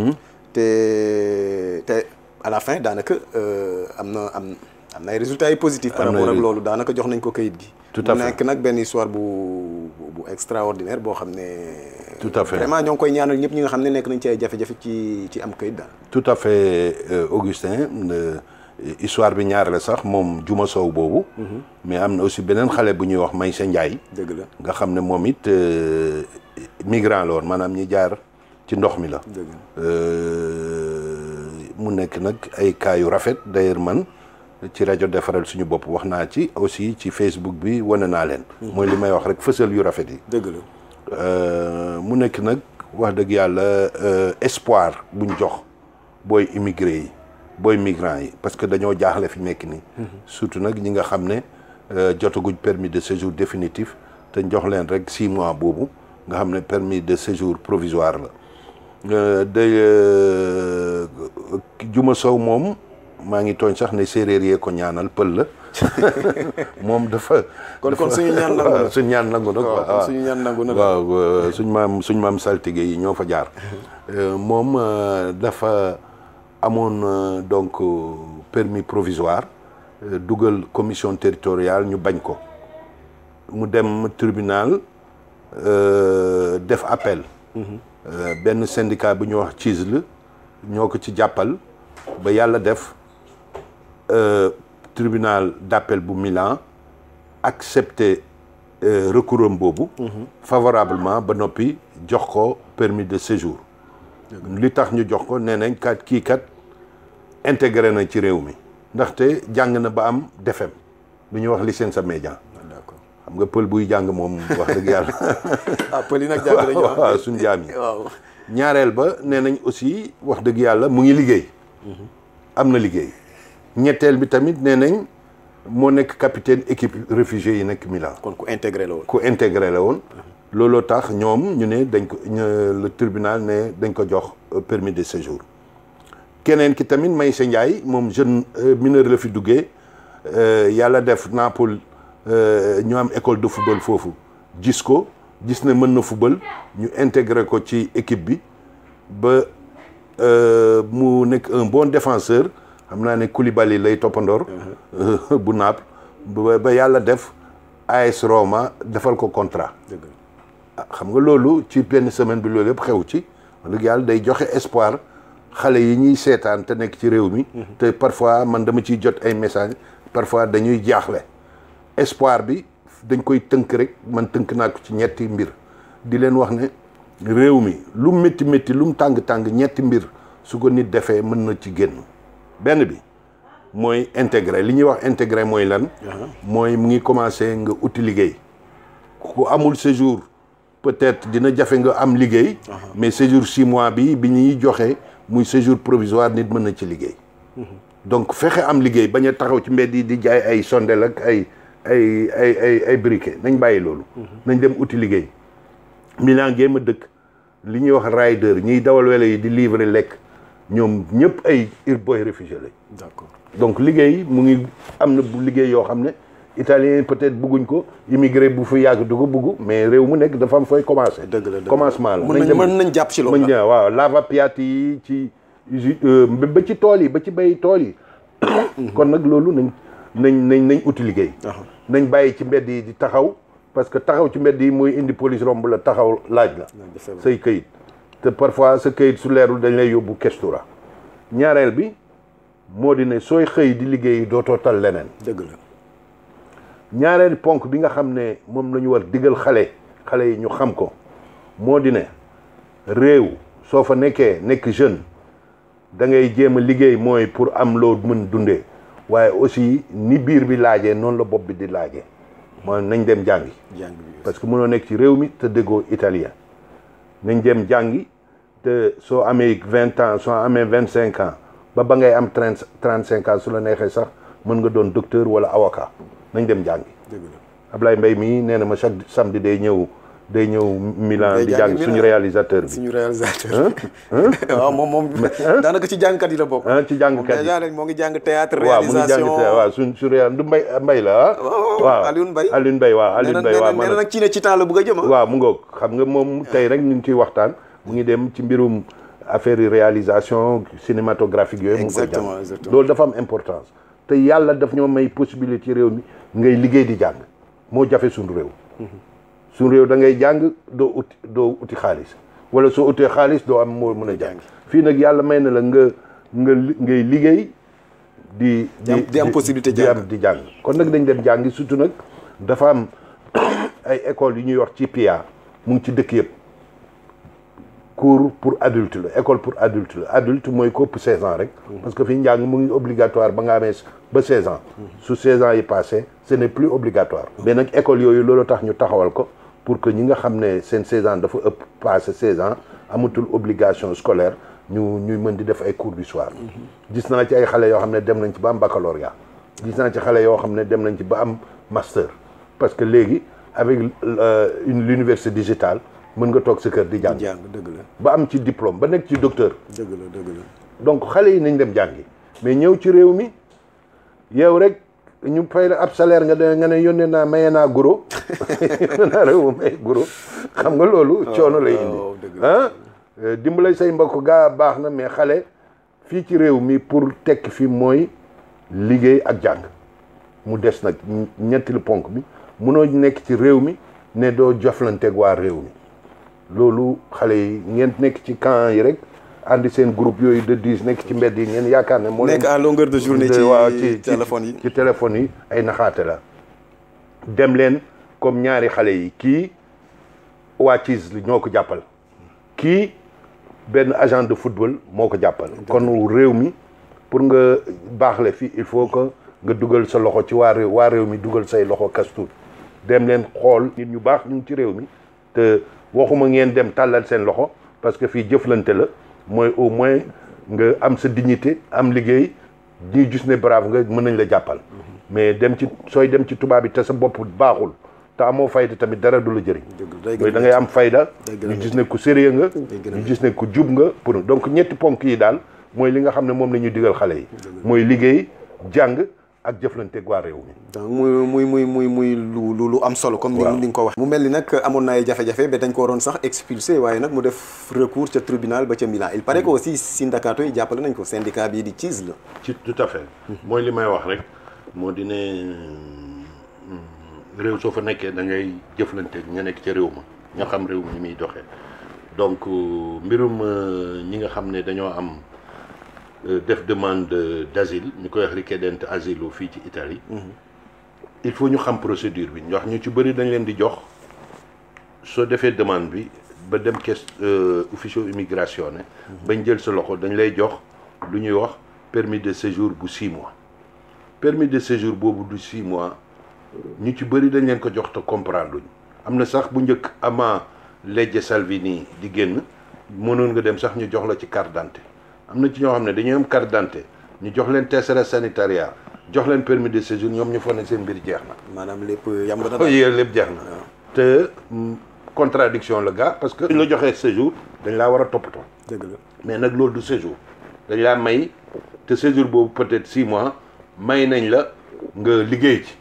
te te à la fin daanaka euh, am na am am na ay résultats yu positifs. par Am na rapport ak ay- loolu daanaka jox nañ ko këyit gi. Tout à mu fait. nekk nag benn histoire bu bu bu extraordinaire boo xam ne. Tout à fait. vraiment ñoo ngi koy ñaanal ñëpp ñi nga xam ne nekk nañ ci ay jafe-jafe ci ci am këyit daal. tout à fait euh, Augustin euh, histoire bi ñaar la sax moom Juma Sow boobu. mais am na aussi beneen xale bu ñuy wax Maysa Ndiaye. dëgg la nga xam ne moom it euh, migrant la woon maanaam ñi jaar ci ndox mi la. dëgg la. Euh, mu nekk nag ay cas yu rafet d'ailleurs man ci rajo defaral suñu bopp wax naa ci aussi ci Facebook bi wane naa leen. mooy li may wax rek fësal yu rafet yi. dëgg la. Euh, mu nekk nag wax dëgg yàlla espoir buñ jox booy immigré yi booy migrants yi parce que dañoo jaaxle fi nekk nii. surtout nag ñi nga xam ne jotaguñ permis de séjour définitif te jox leen rek six mois boobu nga xam ne permis de séjour provisoire la day Juma Sow moom maa ngi tooñ sax ne séeréer yee ko ñaanal pël la moom dafa. kon kon suñu ñaan nangu na suñu ñaan nangu na waaw kon suñu ñaan nangu na waaw suñ maam suñ maam saltige yi ñoo fa jaar. moom dafa amoon donc permis provisoire dugal commission territoriale ñu bañ ko mu dem tribunal def appel. benn syndicat bu ñuy wax CISL ñoo ko ci jàppal ba yàlla def tribunal d'appel bu Milan accepté recours am boobu. favorablement ba noppi jox ko permis de séjour. li tax ñu jox ko nee nañ kat kii kat intégré na ci réew mi ndaxte jàng na ba am defem lu ñuy wax licence média. d'accord xam nga pël buy jàng moom wax dëgg yàlla. ah pël yi nag jàng nañu waaw suñu jaam yi. waaw ñaareel ba nee nañ aussi wax dëgg yàlla mu ngi liggéey. am na liggéey. ñetteel bi tamit nee nañ moo nekk capitaine équipe réfugié yi nekk Milan. kon ku intégré la woon. ku intégré la woon. looloo tax ñoom ñu ne dañ ko le tribunal ne dañ ko jox permis de séjour. keneen ki tamit Maysa Ndiaye moom jeune mineur la fi duggee yàlla def Naples ñu am école de football foofu gis ko gis ne mën na football ñu intégré ko ci équipe bi ba mu nekk un bon défenseur xam naa ne Koulibaly lay toppandoor bu Naples ba yàlla def AS Roma defal ko contrat xam nga loolu ci benn semaine bi loolu yëpp xew ci wax dëgg yàlla day joxe espoir xale yi ñuy seetaan te nekk ci réew mi te parfois man dama ciy jot ay message parfois dañuy jaaxle espoir bi dañ koy tënk rek man tënk naa ko ci ñetti mbir di leen wax ne réew mi lu métti métti lu mu tàng-tàng ñetti mbir su ko nit defee mën na ci génn benn bi mooy intégré li ñuy wax intégré mooy lan mooy mu ngi commencé nga uti liggéey ku amul séjour peut-être dina jafe nga am liggéey mais séjour six mois bi bi ñuy joxe muy séjour provisoire nit mën na ci liggéey donc fexe am liggéey bañ a taxaw ci mbedd yi di jaay ay sondel ak ay ay ay ay ay briquet nañ bàyyi loolu nañ dem uti liggéey Milan géem a dëkk li ñuy wax rider ñiy dawal welo yi di livrer lekk ñoom ñëpp ay ir boy réfugié lañ d'accord donc liggéey mu ngi am na bu liggéey yoo xam ne italien peut-être bëgguñ ko immigré bu fi yàgg du ko bëgg mais réew mu nekk dafa am fooy commencé dëgg la dëgg commencement la mën nañ mën nañ jàpp ci loolu mën waaw lava-piatti yi ci ba ci tool yi ba ci bay tool yi kon nag loolu nañ nañ nañ nañ uti liggéey nañ bàyyi ci mbedd yi di taxaw parce que taxaw ci mbedd yi mooy indi police romb la taxaw laaj la say këyit te parfois sa këyit su leerul dañ lay yóbbu kestura ñaareel bi moo di ne sooy xëy di liggéey dootoo tal leneen dëgg la ñaareel ponk bi nga xam ne moom la ñu war digal xale xale yi ñu xam ko moo di ne réew soo fa nekkee nekk jeune da ngay jéem a liggéey mooy pour am loo mën dundee waaye aussi ni biir bi laajee noonu la bopp bi di laajee mooy nañ dem jàngi jàng bi parce que mënoo nekk ci réew mi te déggoo italien nañ dem jàngi te soo amee vingt ans soo amee vingt cinq ans ba ba ngay am trente trente cinq ans su la neexee sax mën nga doon docteur wala avocat nañ dem jàngi dëgg la Ablaye Mbaye mii nee na ma chaque samedi day ñëw day ñëw Milan Day di jàngi jàng Milan. suñu réalisateur bi suñu réalisateur waaw moom moom daanaka ci jàngkat yi la bokk ah ci moom jàngkat yi déjà rek moo ngi jàng théâtre waaw mu ngi jàng réalisation te waaw suñ su réal du mbay mbay la ah waaw, waaw Alioune Mbaye. Alioune Mbaye waaw nee Alioune na Mbaye nee waaw na man nee na nag ci ne ci temps la bëgg a jëm ah waaw mu ngoog xam nga moom tey rek ñu ngi ciy waxtaan mu ngi dem ci mbirum affaire yi réalisation cinématographique yooyu mu ngi koy Exactement, jàng exactement. loolu dafa am importance te yàlla daf ñoo may possibilité ci réew mi ngay liggéey di jàng moo jafe suñu réew suñu réew da ngay jàng doo uti doo uti xaalis wala soo utee xaalis doo am moo mën a jàng fii nag yàlla may na la nga nga li- ngay liggéey di Di am- di am possibilité di jàng. am di jàng kon nag dañ dem jàngi surtout nag dafa am ay écoles yu ñuy wax ci PIA mu ngi ci dëkk yëpp cours pour adulte la école pour adulte la adulte mooy ko ëpp 16 ans rek parce que fii njàng mu ngi obligatoire ba nga amee ba 16 ans su 16 ans yi passé ce n'est plus obligatoire mais nag école yooyu loolu tax ñu taxawal ko pour que ñi nga xam ne seen 16 ans dafa ëpp passé 16 ans amatul obligation scolaire ñu ñuy mën di def ay cours du soir gis naa ci ay xale yoo xam ne dem nañ ci ba am baccalauréat gis naa ci xale yoo xam ne dem nañ ci ba am master parce que léegi avec une l'université digitale mën nga toog sa kër di jàng jàng dëgg la ba am ci diplôme ba nekk ci docteur dëgg la dëgg la donc xale yi nañ dem jàngi mais ñëw ci réew mi yow rek ñu fay la ab salaire nga de nga ne yónnee naa maye naa guro yónnee naa réew ma maye guro xam nga loolu coono lay indi ah dimbale say mbokk gaa baax na mais xale fii ci réew mi pour tekki fi mooy liggéey ak jàng mu des nag ñettilu ponk bi munoo nekk ci réew mi ne doo joflanteeg waa réew mi loolu xale yi ngeen nekk ci camp yi rek andi seen groupe yooyu de dix nekk ci mbedd yi ngeen yaakaar ne. moo nekk à longueur de journée ci waaw ci téléphone yi ci téléphone yi ay naxaate la. dem leen comme ñaari xale yi kii waa CIS ñoo ko jàppal kii benn agent de football moo ko jàppal. kon réew mi pour nga baaxle fi il faut que nga dugal sa loxo ci waa réew waa réew mi dugal say loxo kastuut dem leen xool nit ñu baax ñu ngi ci réew mi te waxuma ngeen dem tàllal seen loxo parce que fii jëflante la. mooy au moins nga am sa dignité am liggéey ñuy gis ne brave nga mën nañ la jàppal mais dem ci sooy dem ci tubaab bi te sa bopp baaxul te amoo fayda tamit dara du la jëriñ mooy da ngay am fayda ñu gis ne ku sérieux nga ñu gis ne ku jub nga pour donc ñetti ponk yi daal mooy li nga xam ne moom la ñuy digal xale yi mooy liggéey jàng ak jëflanteeg waa réew mi donc muy muy muy muy muy lu lu lu am solo comme ni nga ko wax mu mel ni nag amoon na ay jafe-jafe ba dañ ko waroon sax expulsé waaye nag mu def recours ca tribunal ba ca Milan il paraît que aussi syndicat yi jàppale nañ ko syndicat bii di CIS la ci tout à fait mooy li may wax rek moo di ne réew soo fa nekkee da ngay jëflanteeg ña nekk ca réew ma ña xam réew mi ni muy doxee donc mbirum ñi nga xam ne dañoo am def demande d'asile ñu koy wax richiedente asilo fii ci Italie il faut ñu xam procédure bi wax ñu ci bëri dañ leen di jox soo defee demande bi ba dem caisse officio immigration ne bañ jël sa loxo dañ lay jox lu ñuy wax permis de séjour bu six mois permis de séjour boobu du six mois ñu ci bëri dañ leen ko jox te comprendre luñ am na sax bu njëkk avant legge Salvini di génn mënoon nga dem sax ñu jox la ci carte d'identité am na ci ñoo xam ne dañuy am carte d'identité ñu jox leen tessera sanitaria jox leen permis de séjour ñoom ñu foog ne seen mbir jeex na. maanaam lépp yam nga dara. yéen lépp jeex na. te contradiction la gaa parce que. suñ la joxee séjour dañ laa war a toppatoo. dëgg la mais nag loolu du séjour dañ laa may te séjour boobu peut-être six mois may nañ la nga liggéey ci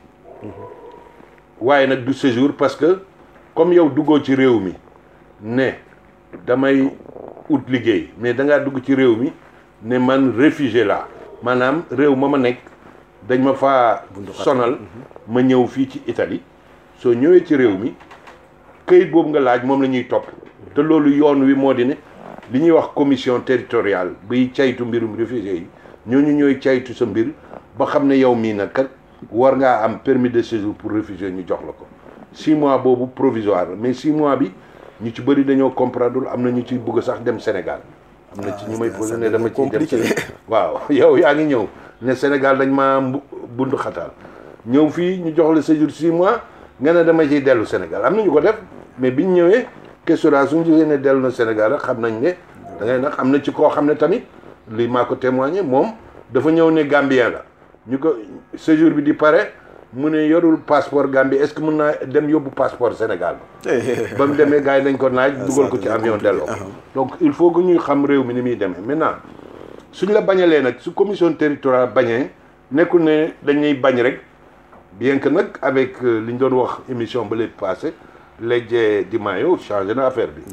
waaye nag du séjour parce que comme yow duggoo ci réew mi ne damay. ut liggéey mais da ngaa dugg ci réew mi ne man réfugié laa maanaam réew ma ma nekk dañ ma faa sonal ma ñëw fii ci Italie soo ñëwee ci réew mi këyit boobu nga laaj moom la ñuy topp te loolu yoon wi moo di ne li ñuy wax commission territoriale biy caytu mbirum réfugié yi ñooñu ñooy caytu sa mbir ba xam ne yow mii nag kat war ngaa am permis de séjour pour réfugié ñu jox la ko six mois boobu provisoire mais six mois bi ñu ci bëri dañoo comprendre am na ñu ci bëgg sax dem Sénégal am na ci ñu may posé ne dama ciy dem Sénégal waaw yow yaa ngi ñëw ne Sénégal dañ maa bundu xataal ñëw fii ñu jox la séjour six mois nga ne dama ciy dellu Sénégal am na ñu ko def mais biñ ñëwee questionnaire suñu jógee ne dellu na Sénégal rek xam nañ ne da ngay nag am na ci koo xam ne tamit lii maa ko témoigné moom dafa ñëw ne Gambien la ñu ko séjour bi di pare mu ne yorul passeport Gambie est-ce que mën naa dem yóbbu passeport Sénégal ba mu demee gars yi dañ ko naaj dugal ko ci avion delloo donc il faut que ñuy xam réew mi ni muy demee maintenant suñ la bañalee nag su commission territoriale bañee nekkul ne dañuy bañ rek bien que nag avec li ñu doon wax émission ba léegi passé Legge Di Maio changé na affaire bi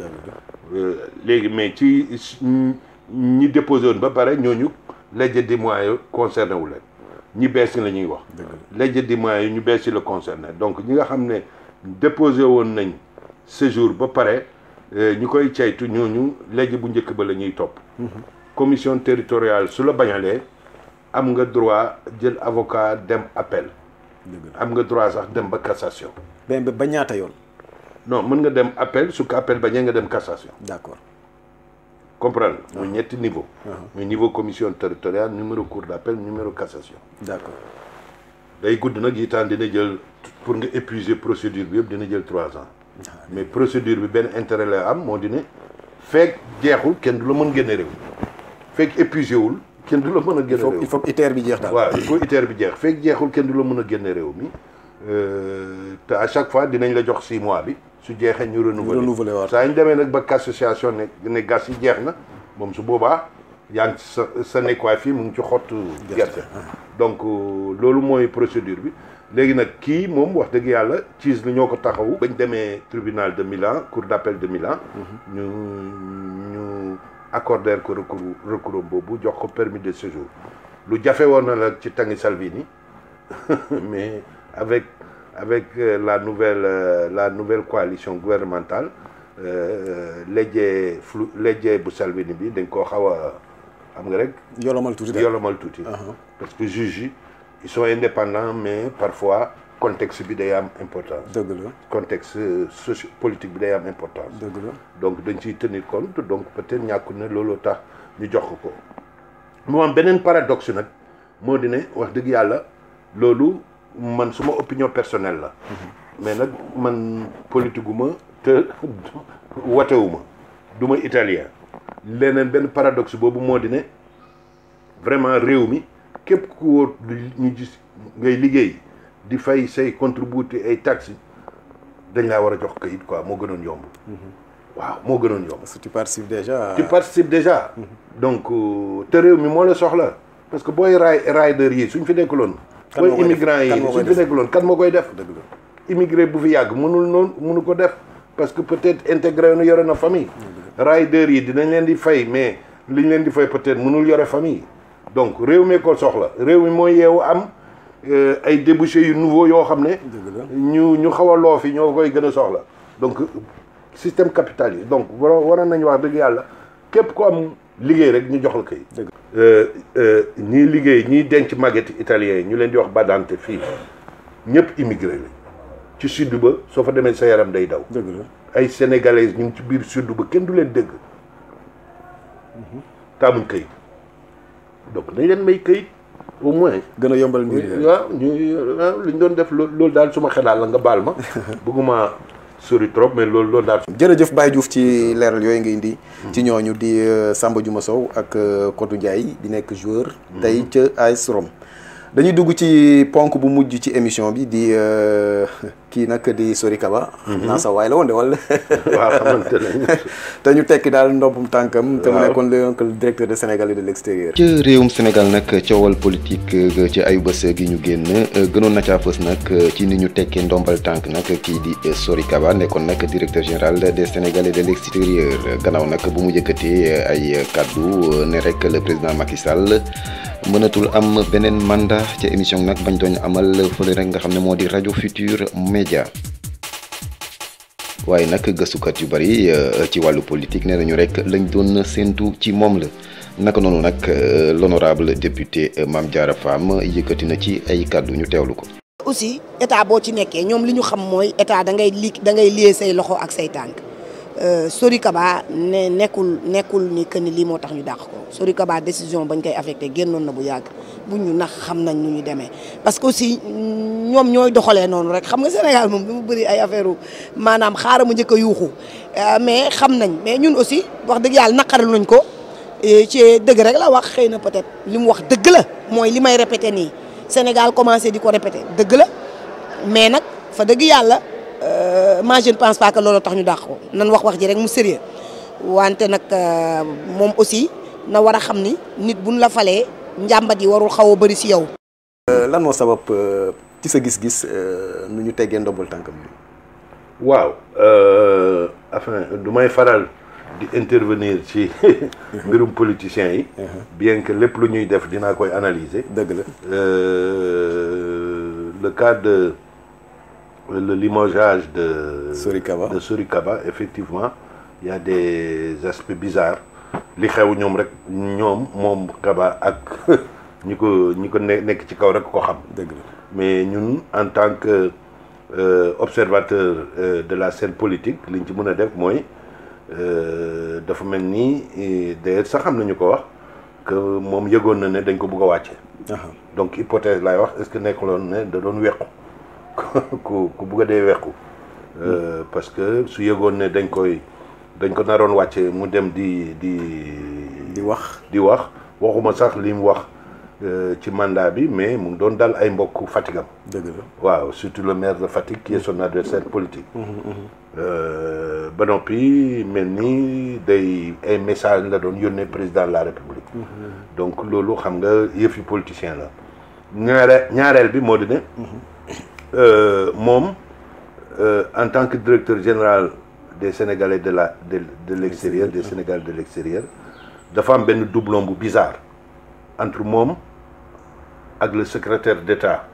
léegi mais ci ñi déposé woon ba pare ñooñu Legge Di Maio concerné wu leen ñi bees la ñuy wax Legge Di Maio ñu bees la concerné donc ñi nga xam ne déposé woon nañ séjour ba pare ñu koy caytu ñooñu legge bu njëkk ba la ñuy topp commission territoriale su la bañalee am nga droit jël avocat dem appel am nga droit sax dem ba cassation ba ba ñaata yoon non mën nga dem appel su ko appel bañee nga dem cassation d'accord comprendre muy ñetti niveau muy niveau commission territoriale numéro cour d'appel numéro cassation d'accord day gudd nag yi temps dina jël pour nga épuiser procédure bi yëpp dina jël trois ans mais procédure bi benn intérêt la am moo di ne fekk jeexul kenn du la mën génne réew fekk épuisé wul kenn du la mën a génne réew il faut que ITER bi jeex daal. waaw il faut ITER bi jeex fekk jeexul kenn du la mën a génne réew mi te à chaque fois dinañ la jox six mois bi su jeexee ñu renouveler renouveler waat. saa ñu demee nag ba association ne ne gas yi jeex na moom su boobaa yaa ngi sa sa nekkuwaay fii mu ngi ci xottu gerte donc loolu mooy procédure bi léegi nag kii moom wax dëgg yàlla ciis la ñoo ko taxawu bañ demee tribunal de Milan cour d'appel de Milan ñu ñu accorder ko recours recours boobu jox ko permis de séjour lu jafe woon na la ci tangi Salvini mais avec avec euh, la nouvelle euh, la nouvelle coalition gouvernementale léjjee flu léjjee bu Salvini bi dañ koo xaw a xam nga rek yolomal tuuti daal. yolomal tuuti parce que juges yi ils sont indépendants mais parfois contexte bi day am importance dëgg la contexte socio politique bi day am importance dëgg la. donc dañ ciy tenir compte donc peut-être ñàkkul ne loolu tax ñu jox ko ko mu am beneen paradoxe nag moo di ne wax dëgg yàlla loolu man suma opinion personnelle la mais nag man politique gu ma te watewu ma du ma italien leneen benn paradoxe boobu moo di ne vraiment réew mi képp ku wóor ñu gis ngay liggéey di fay say contribuer ay taxes dañ laa war a jox kayit quoi moo gënoon yomb waaw moo gënoon yomb parce que tu participes déjà. tu participes déjà donc euh, te réew mi moo la soxla parce que booy raay rider yi suñ fi nekkuloon Kan booy moo koy def? immigrant yi Kan moo koy suñ fi def? nekkuloon kan moo koy def dëgg la. immigré bu fi yàgg mënul noonu mënu ko def parce que peut-être intégré nu yore na famille rider yi dinañ leen di fay mais liñ leen di fay peut-être mënul yore famille donc réew mi ko soxla réew mi mooy yeewu am euh, ay débouchés yu nouveau yoo xam ne dëgg la. ñu ñu xaw a loof yi ñoo koy gën a soxla donc système capital yi donc war waroon nañu wax dëgg yàlla képp ku am liggéey rek ñu jox la kay dëgg ñii liggéey ñiy denc màgget italien yi ñu leen di wax badante fii ñëpp immigré lañ ci sud ba soo fa demee sa yaram day daw dëgg la. ay sénégalais ñu ngi ci biir sud ba kenn du leen dégg taamuñ këyit donc nañ leen may këyit au moins gën a yombal mbir yi. waaw ñu waaw li ñu doon def loolu loolu daal suma xelaat la nga baal ma bëgguma sori trop mais loolu loolu daal jërëjëf Baye Diouf ci leeral yooyu nga indi. ci ñooñu di euh, Samba Juma Sow ak euh, Kodou Ndiaye di nekk joueur. tey ca AS Rome. dañuy dugg ci ponk bu mujj ci émission bi di euh, kii nag di Sori Kaba. naa sa waay la woon de wala. waaw xamante nañ te ñu tekki daal ndoppum tànkam. te mu Waaw. nekkoon le directeur de Sénégal et de l'extérieur. ca réewum Sénégal nag coowal politique euh, ci ayu bés gi ñu génn euh, gënoon na caa fës nag euh, ci ni ñu tekkee ndombal tànk nag kii di euh, Sori Kaba nekkoon nag directeur général des Sénégalais de l'extérieur gannaaw nag bu mu yëkkatee euh, ay kaddu euh, ne rek le président Macky Sall mënatul am beneen mandat ca émission nag bañ doon amal fële rek nga xam ne moo di rajo Futur Média. waaye nag gëstukat yu bari euh, ci wàllu politique nee nañu rek lañ doon séentu ci moom la naka noonu nag euh, l'honorable député euh, Mame Diarra Fam yëkkati na ci ay kàddu ñu teewlu ko. aussi état boo ci nekkee ñoom li ñu xam mooy état da ngay li da ngay lié say loxo ak say tànk Euh, Sori Kaba ne nekkul nekkul ni que ni lii moo tax ñu dàq ko Sori Kaba décision bañ koy affecté génnoon na bu yàgg bu ñu nax xam nañ nu ñu demee parce que aussi ñoom ñooy doxalee noonu rek xam nga Sénégal moom dafa bëri ay affaire maanaam xaaral ma njëkk a yuuxu Euh, mais xam nañ mais ñun aussi wax dëgg yàlla naqaral nañ ko et ci dëgg rek la wax xëy na peut-être li mu wax dëgg la mooy li may répété nii Sénégal commencé di ko répété dëgg la mais nag fa dëgg yàlla euh, moi je ne pense pas que loolu tax ñu dàq ko nan wax wax ji rek mu sérieux wante nag euh, moom aussi na war a xam ni nit buñ la falee njàmbat yi warul xaw a bëri si yow. Euh, lan moo sabab euh, ci sa gis-gis euh, nu ñu teggee ndombal tànkam bi. waaw euh, enfin du may faral di intervenir ci mbirum politiciens yi bien que lépp lu ñuy def dinaa koy analyser dëgg la. Euh, le cas de le limogeage de Sori Kaba. de Sori Kaba effectivement il y a des aspects bizarres li xew ñoom rek ñoom moom Kaba ak ñi ko ñi ko ne nekk ci kaw rek ko xam dëgg la. mais ñun en tant que euh, observateur euh, de la scène politique li ñu ci mën a def mooy euh, dafa mel ni eh, d'ailleurs sax xam nañu ko wax que moom yëgoon na ne dañ ko bugg a wàcce Aha. donc hypothèse laay wax est-ce que nekkuloon ne da doon wequ ku ku bugg a dee wequ Euh, parce que su yëgoon ne dañ koy dañ ko naroon wàcce mu dem di di di wax di wax waxuma sax li mu wax ci mandat bi mais mu ngi doon dal ay mbokk Fatigam dëgg la waaw surtout le maire de Fatick qui est son adversaire politique ba noppi mel ni day ay message la doon yónnee président de la république donc loolu xam nga yëfi politicien la ñaare ñaareel bi moo di ne moom en tant que directeur général des sénégalais de la de de l'extérieur des sénégalais de l'extérieur dafa am benn doublon bu bizarre entre moom ak le secrétaire d'État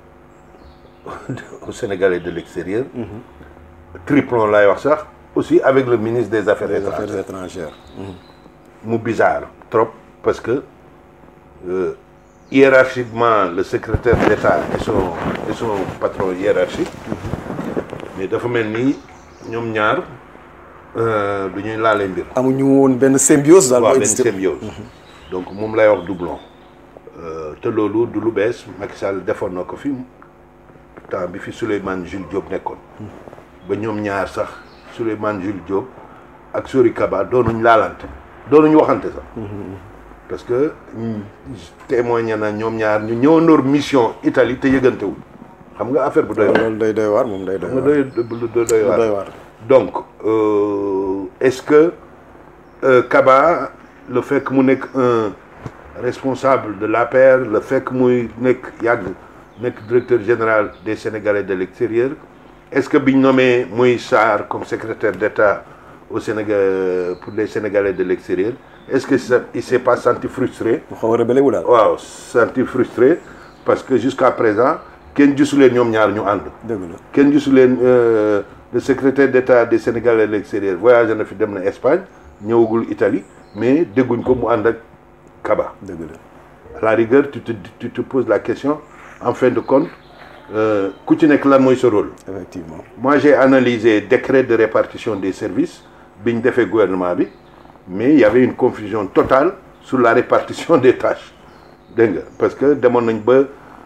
au sénégalais de l'extérieur triplon lay wax sax aussi avec le ministre des affaires des étrangères affaires étrangères mu bizarre trop parce que euh, hiérarchiquement le secrétaire d'État est son est son patron hiérarchique mais dafa mel ni ñoom ñaar euh, du ñuy laale mbir amuñu woon benn symbiose daal waaw moo benn existé symbiose donc moom lay wax doublon Euh, te loolu du lu bees Macky Sall defoon na ko fi temps bi fi Souleymane Jules Diop nekkoon ba ñoom ñaar sax Souleymane Jules Diop ak Sori Kaba doonuñ laalante doonuñ waxante sax parce que témoigné na ñoom ñaar ñu ñëwandoor mission Italie te yëgantewul xam nga affaire bu doy waar loolu day doy waar moom day doy nga waar doy doy doy waar doy waar donc euh, est-ce que euh, Kaba le fait que mu nekk un responsable de l'APR le fait que muy nekk yàgg nekk directeur général des Sénégalais de l'extérieur est-ce que biñ nommé muy Sarr comme secrétaire d'État au Sénégal pour les Sénégalais de l'extérieur est-ce que ça, il s'est pas senti frustré mu xaw a rebelle wu daal waaw senti frustré parce que jusqu'à présent kenn gisuleen ñoom ñaar ñu ànd dëgg la kenn gisu leen euh, le secrétaire d'État des Sénégalais de l'extérieur voyagé na fi dem na Espagne ñëwagul Italie mais dégguñ ko mu ànd ak Kaba dëgg la à la rigueur tu te tu te poses la question en fin de compte euh, ku ci nekk lan mooy sa rôle effectivement moi j'ai analysé décret de répartition des services bi ñu defee gouvernement bi mais il y avait une confusion totale sur la répartition des tâches dégg nga parce que demoon nañ ba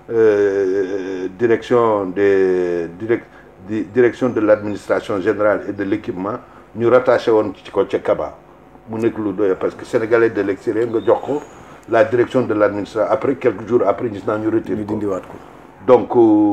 euh, direction des direct di direction de l'administration générale et de l'équipement ñu rattaché woon ci ko ca Kaba mu nekk lu doy parce que sénégalais de l'extérieur nga jox ko la direction de l'administration après quelques jours après gis naa ñu retiré ñu ko dindiwaat ko donc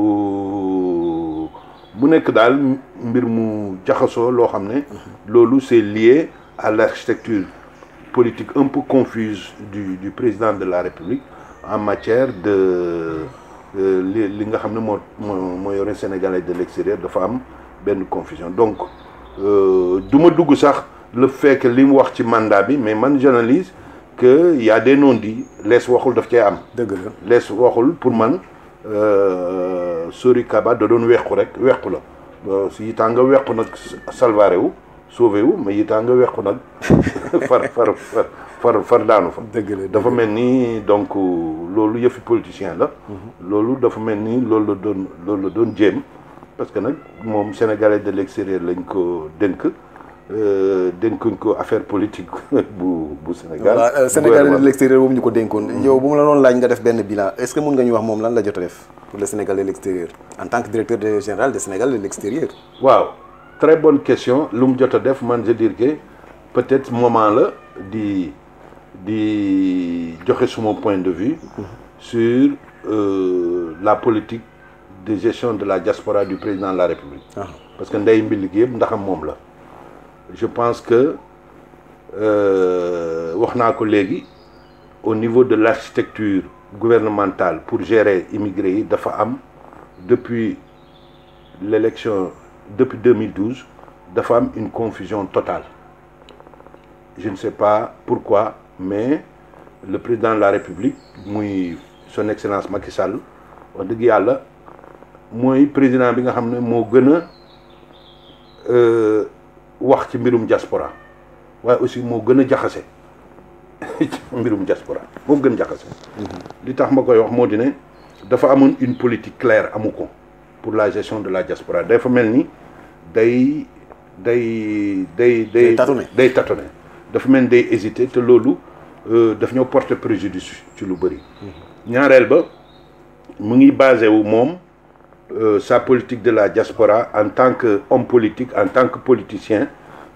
euh, mu nekk daal mbir mu jaxasoo loo xam ne loolu c'est lié à l'architecture politique un peu confuse du du président de la République en matière de euh, li li nga xam ne moo moo moo yore sénégalais de l'extérieur dafa am benn confusion donc euh, du ma dugg sax le fait que li mu wax ci mandat bi mais man j'analyse que y a des non-dits lees waxul daf cee am dëgg la lees waxul pour man Sori Kaba da doon wequ rek wequ la si yitaa nga wequ nag salvaare wu sauvé wu mais yitaa nga wequ nag far far far far far daanu fa dëgg la dafa mel ni donc loolu yëfi politicien la loolu dafa mel ni loolu la doon loolu la doon jéem parce que nag moom sénégalais de l'extérieur lañ ko dénk euh, dénkuñ ko affaire politique bu bu Sénégal voilà Sénégalais de l'extérieur boobu ñu ko dénkoon yow bu mu la doon laaj nga def benn bilan est-ce que mun nga ñu wax moom lan la jot a def pour le Sénégalais de l'extérieur en tant que directeur de- général des Sénégalais de l'extérieur waaw très bonne question lu mu jot a def man je dire que peut-être moment la di di joxe suma point de vue sur euh, la politique de gestion de la diaspora du président de la République ah parce que ndey mbil gi yëpp ndaxam moom la je pense que euh, wax naa ko léegi au niveau de l'architecture gouvernementale pour gérer immigrés yi dafa am depuis l'élection depuis 2012 dafa am une confusion totale je ne sais pas pourquoi mais le président de la République muy son excellence Macky Sall wax dëgg yàlla mooy président bi nga xam ne moo gën a euh, wax ci mbirum diaspora waaye aussi moo gën a jaxase ci mbirum diaspora moo gën jaxase li tax ma koy wax moo di ne dafa amoon une politique claire amu ko pour la gestion de la diaspora dafa mel ni day day day day Day tâtonner. day tâtonner dafa mel ni day hésiter te loolu euh, daf ñoo porter préjudice ci lu bëri ñaareel ba mu ngi basé wu moom euh, sa politique de la diaspora en tant que homme politique en tant que politicien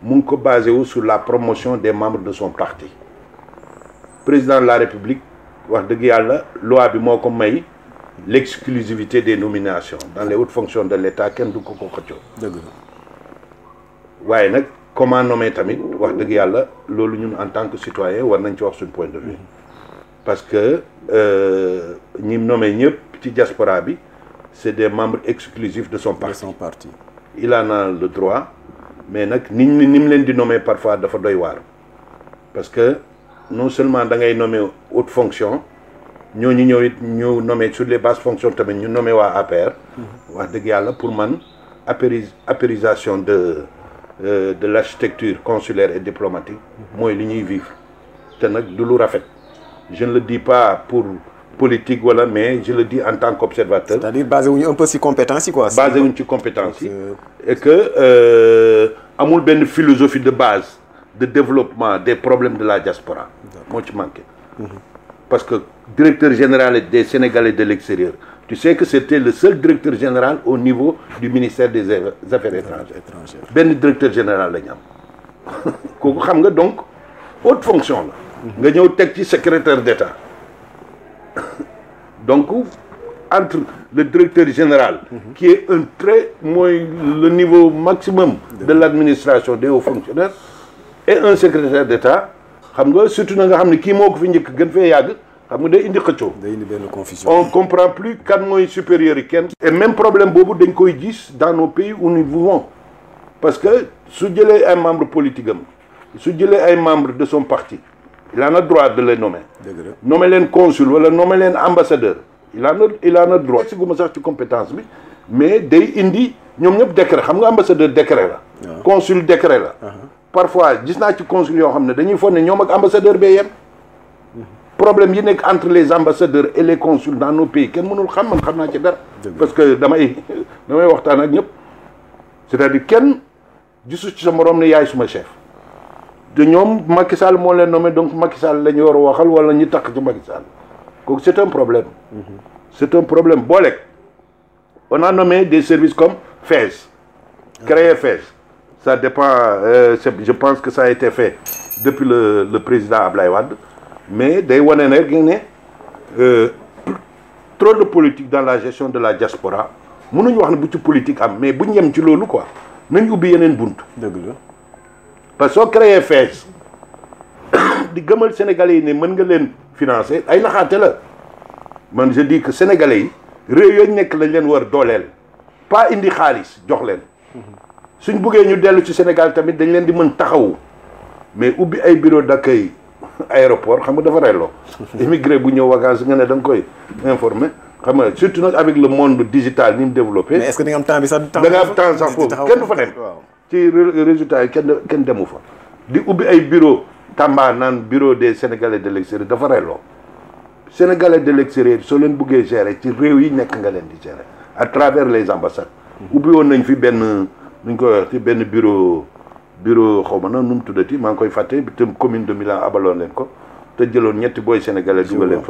mu ngi ko basé wu sur la promotion des membres de son parti président de la république wax dëgg yàlla loi bi moo ko may l'exclusivité des nominations dans les hautes fonctions de l'État kenn du ko ko xëccoo dëgg la waaye nag comment nommer tamit wax dëgg yàlla loolu ñun en tant que citoyen war nañ ci wax suñu point de vue parce que euh, ñi nommé ñëpp ci diaspora bi c'est des membres exclusifs de son de parti son parti il en a le droit mais nag ni ñu ni mu leen di nommer parfois dafa doy waar parce que non seulement da ngay nommer haute fonction ñooñu ñëw it ñu nommer sur les basses fonctions tamit ñu nommer waa APR. wax dëgg yàlla pour man apéris apérisation de euh, de l'architecture consulaire et diplomatique mooy li ñuy vivre te nag du lu rafet je ne le dis pas pour politique wala mais je le dis en tant qu'observateur c'est-à-dire basé wuñu un peu si compétence yi quoi basé wuñ ci compétence yi Euh, et que euh, amul benn philosophie de base de développement des problèmes de la diaspora moo ci manqué parce que directeur général des Sénégalais de l'extérieur tu sais que c'était le seul directeur général au niveau du ministère des affaires étrangères étranger benn directeur général la ñu am kooku xam nga donc haute fonction la nga ñëw teg ci secrétaire d'État donc entre le directeur général qui est un très mooy le niveau maximum de l'administration des hauts fonctionnaires et un secrétaire d'État xam nga surtout na nga xam ne kii moo ko fi njëkk gën fee yàgg xam nga day indi xëccoo day indi benn confusion on comprend plus kan mooy supérieur yi kenn et même problème boobu dañ koy gis dans nos pays où nous vivons parce que su jëlee ay membres politique am su jëlee ay membres de son parti il en a droit de les nommer dëgg la nommer leen consul wala nommer leen ambassadeur il en a il en a droit siguma sax ci compétence bi mais day indi ñoom ñëpp décret xam nga ambassadeur décret la waaw. consul décret la parfois gis naa ci consul yoo xam ne dañuy foog ne ñoom ak ambassadeur bee yem problème yi nekk entre les ambassadeurs et les consuls dans nos pays kenn mënul xam man xam naa ci dara Dëgg. parce que damay damay waxtaan ak ñëpp c'est-à-dire kenn gisu ci sa morom ne yaay suma chef te ñoom Macky Sall moo leen nommé donc Macky Sall la ñu war a waxal wala ñu takk ci Macky Sall kooku c'est un problème c'est un problème booleeg on a nommé des services comme FAISE créé FAISE ça dépend euh, c'est- je pense que ça a été fait depuis le le président Ablaye Wade mais day wane ne rek ne euh, trop de politique dans la gestion de la diaspora mënuñu wax ne bu ci politique am mais buñ yem ci loolu quoi nañ ubbi yeneen bunt dëgg la parce que soo créé FAISE di gëmal sénégalais yi ne mën nga leen financer ay naxaate la man je dis que sénégalais yi réew yooyu nekk lañ leen war dooleel pas indi xaalis jox leen suñ buggee ñu dellu ci Sénégal tamit dañ leen di mën taxawu mais ubbi ay bureau d'accueil aéroport xam nga dafa reyloo immigré bu ñëw vacances nga ne da nga koy informer xam nga surtout nag avec le monde digital ni mu développé mais est-ce que di nga am temps bi sax da nga am temps sax foofu taxaw- kenn du fa dem waaw ci ré- résultat yi kenn kenn demu fa di ubbi ay bureau Tamba naan bureau des sénégalais de l'extérieur dafa reyloo sénégalais de l'extérieur soo leen buggee gérer ci réew yi nekk nga leen di gérer à travers les ambassades ubbi woon nañ fi benn nuñ koy wax ci benn bureau bureau xaw ma na nu mu tuddati maa ngi koy fàtte bi tam commune de Milan abaloon leen ko te jëloon ñetti booy sénégalais dugal leen fa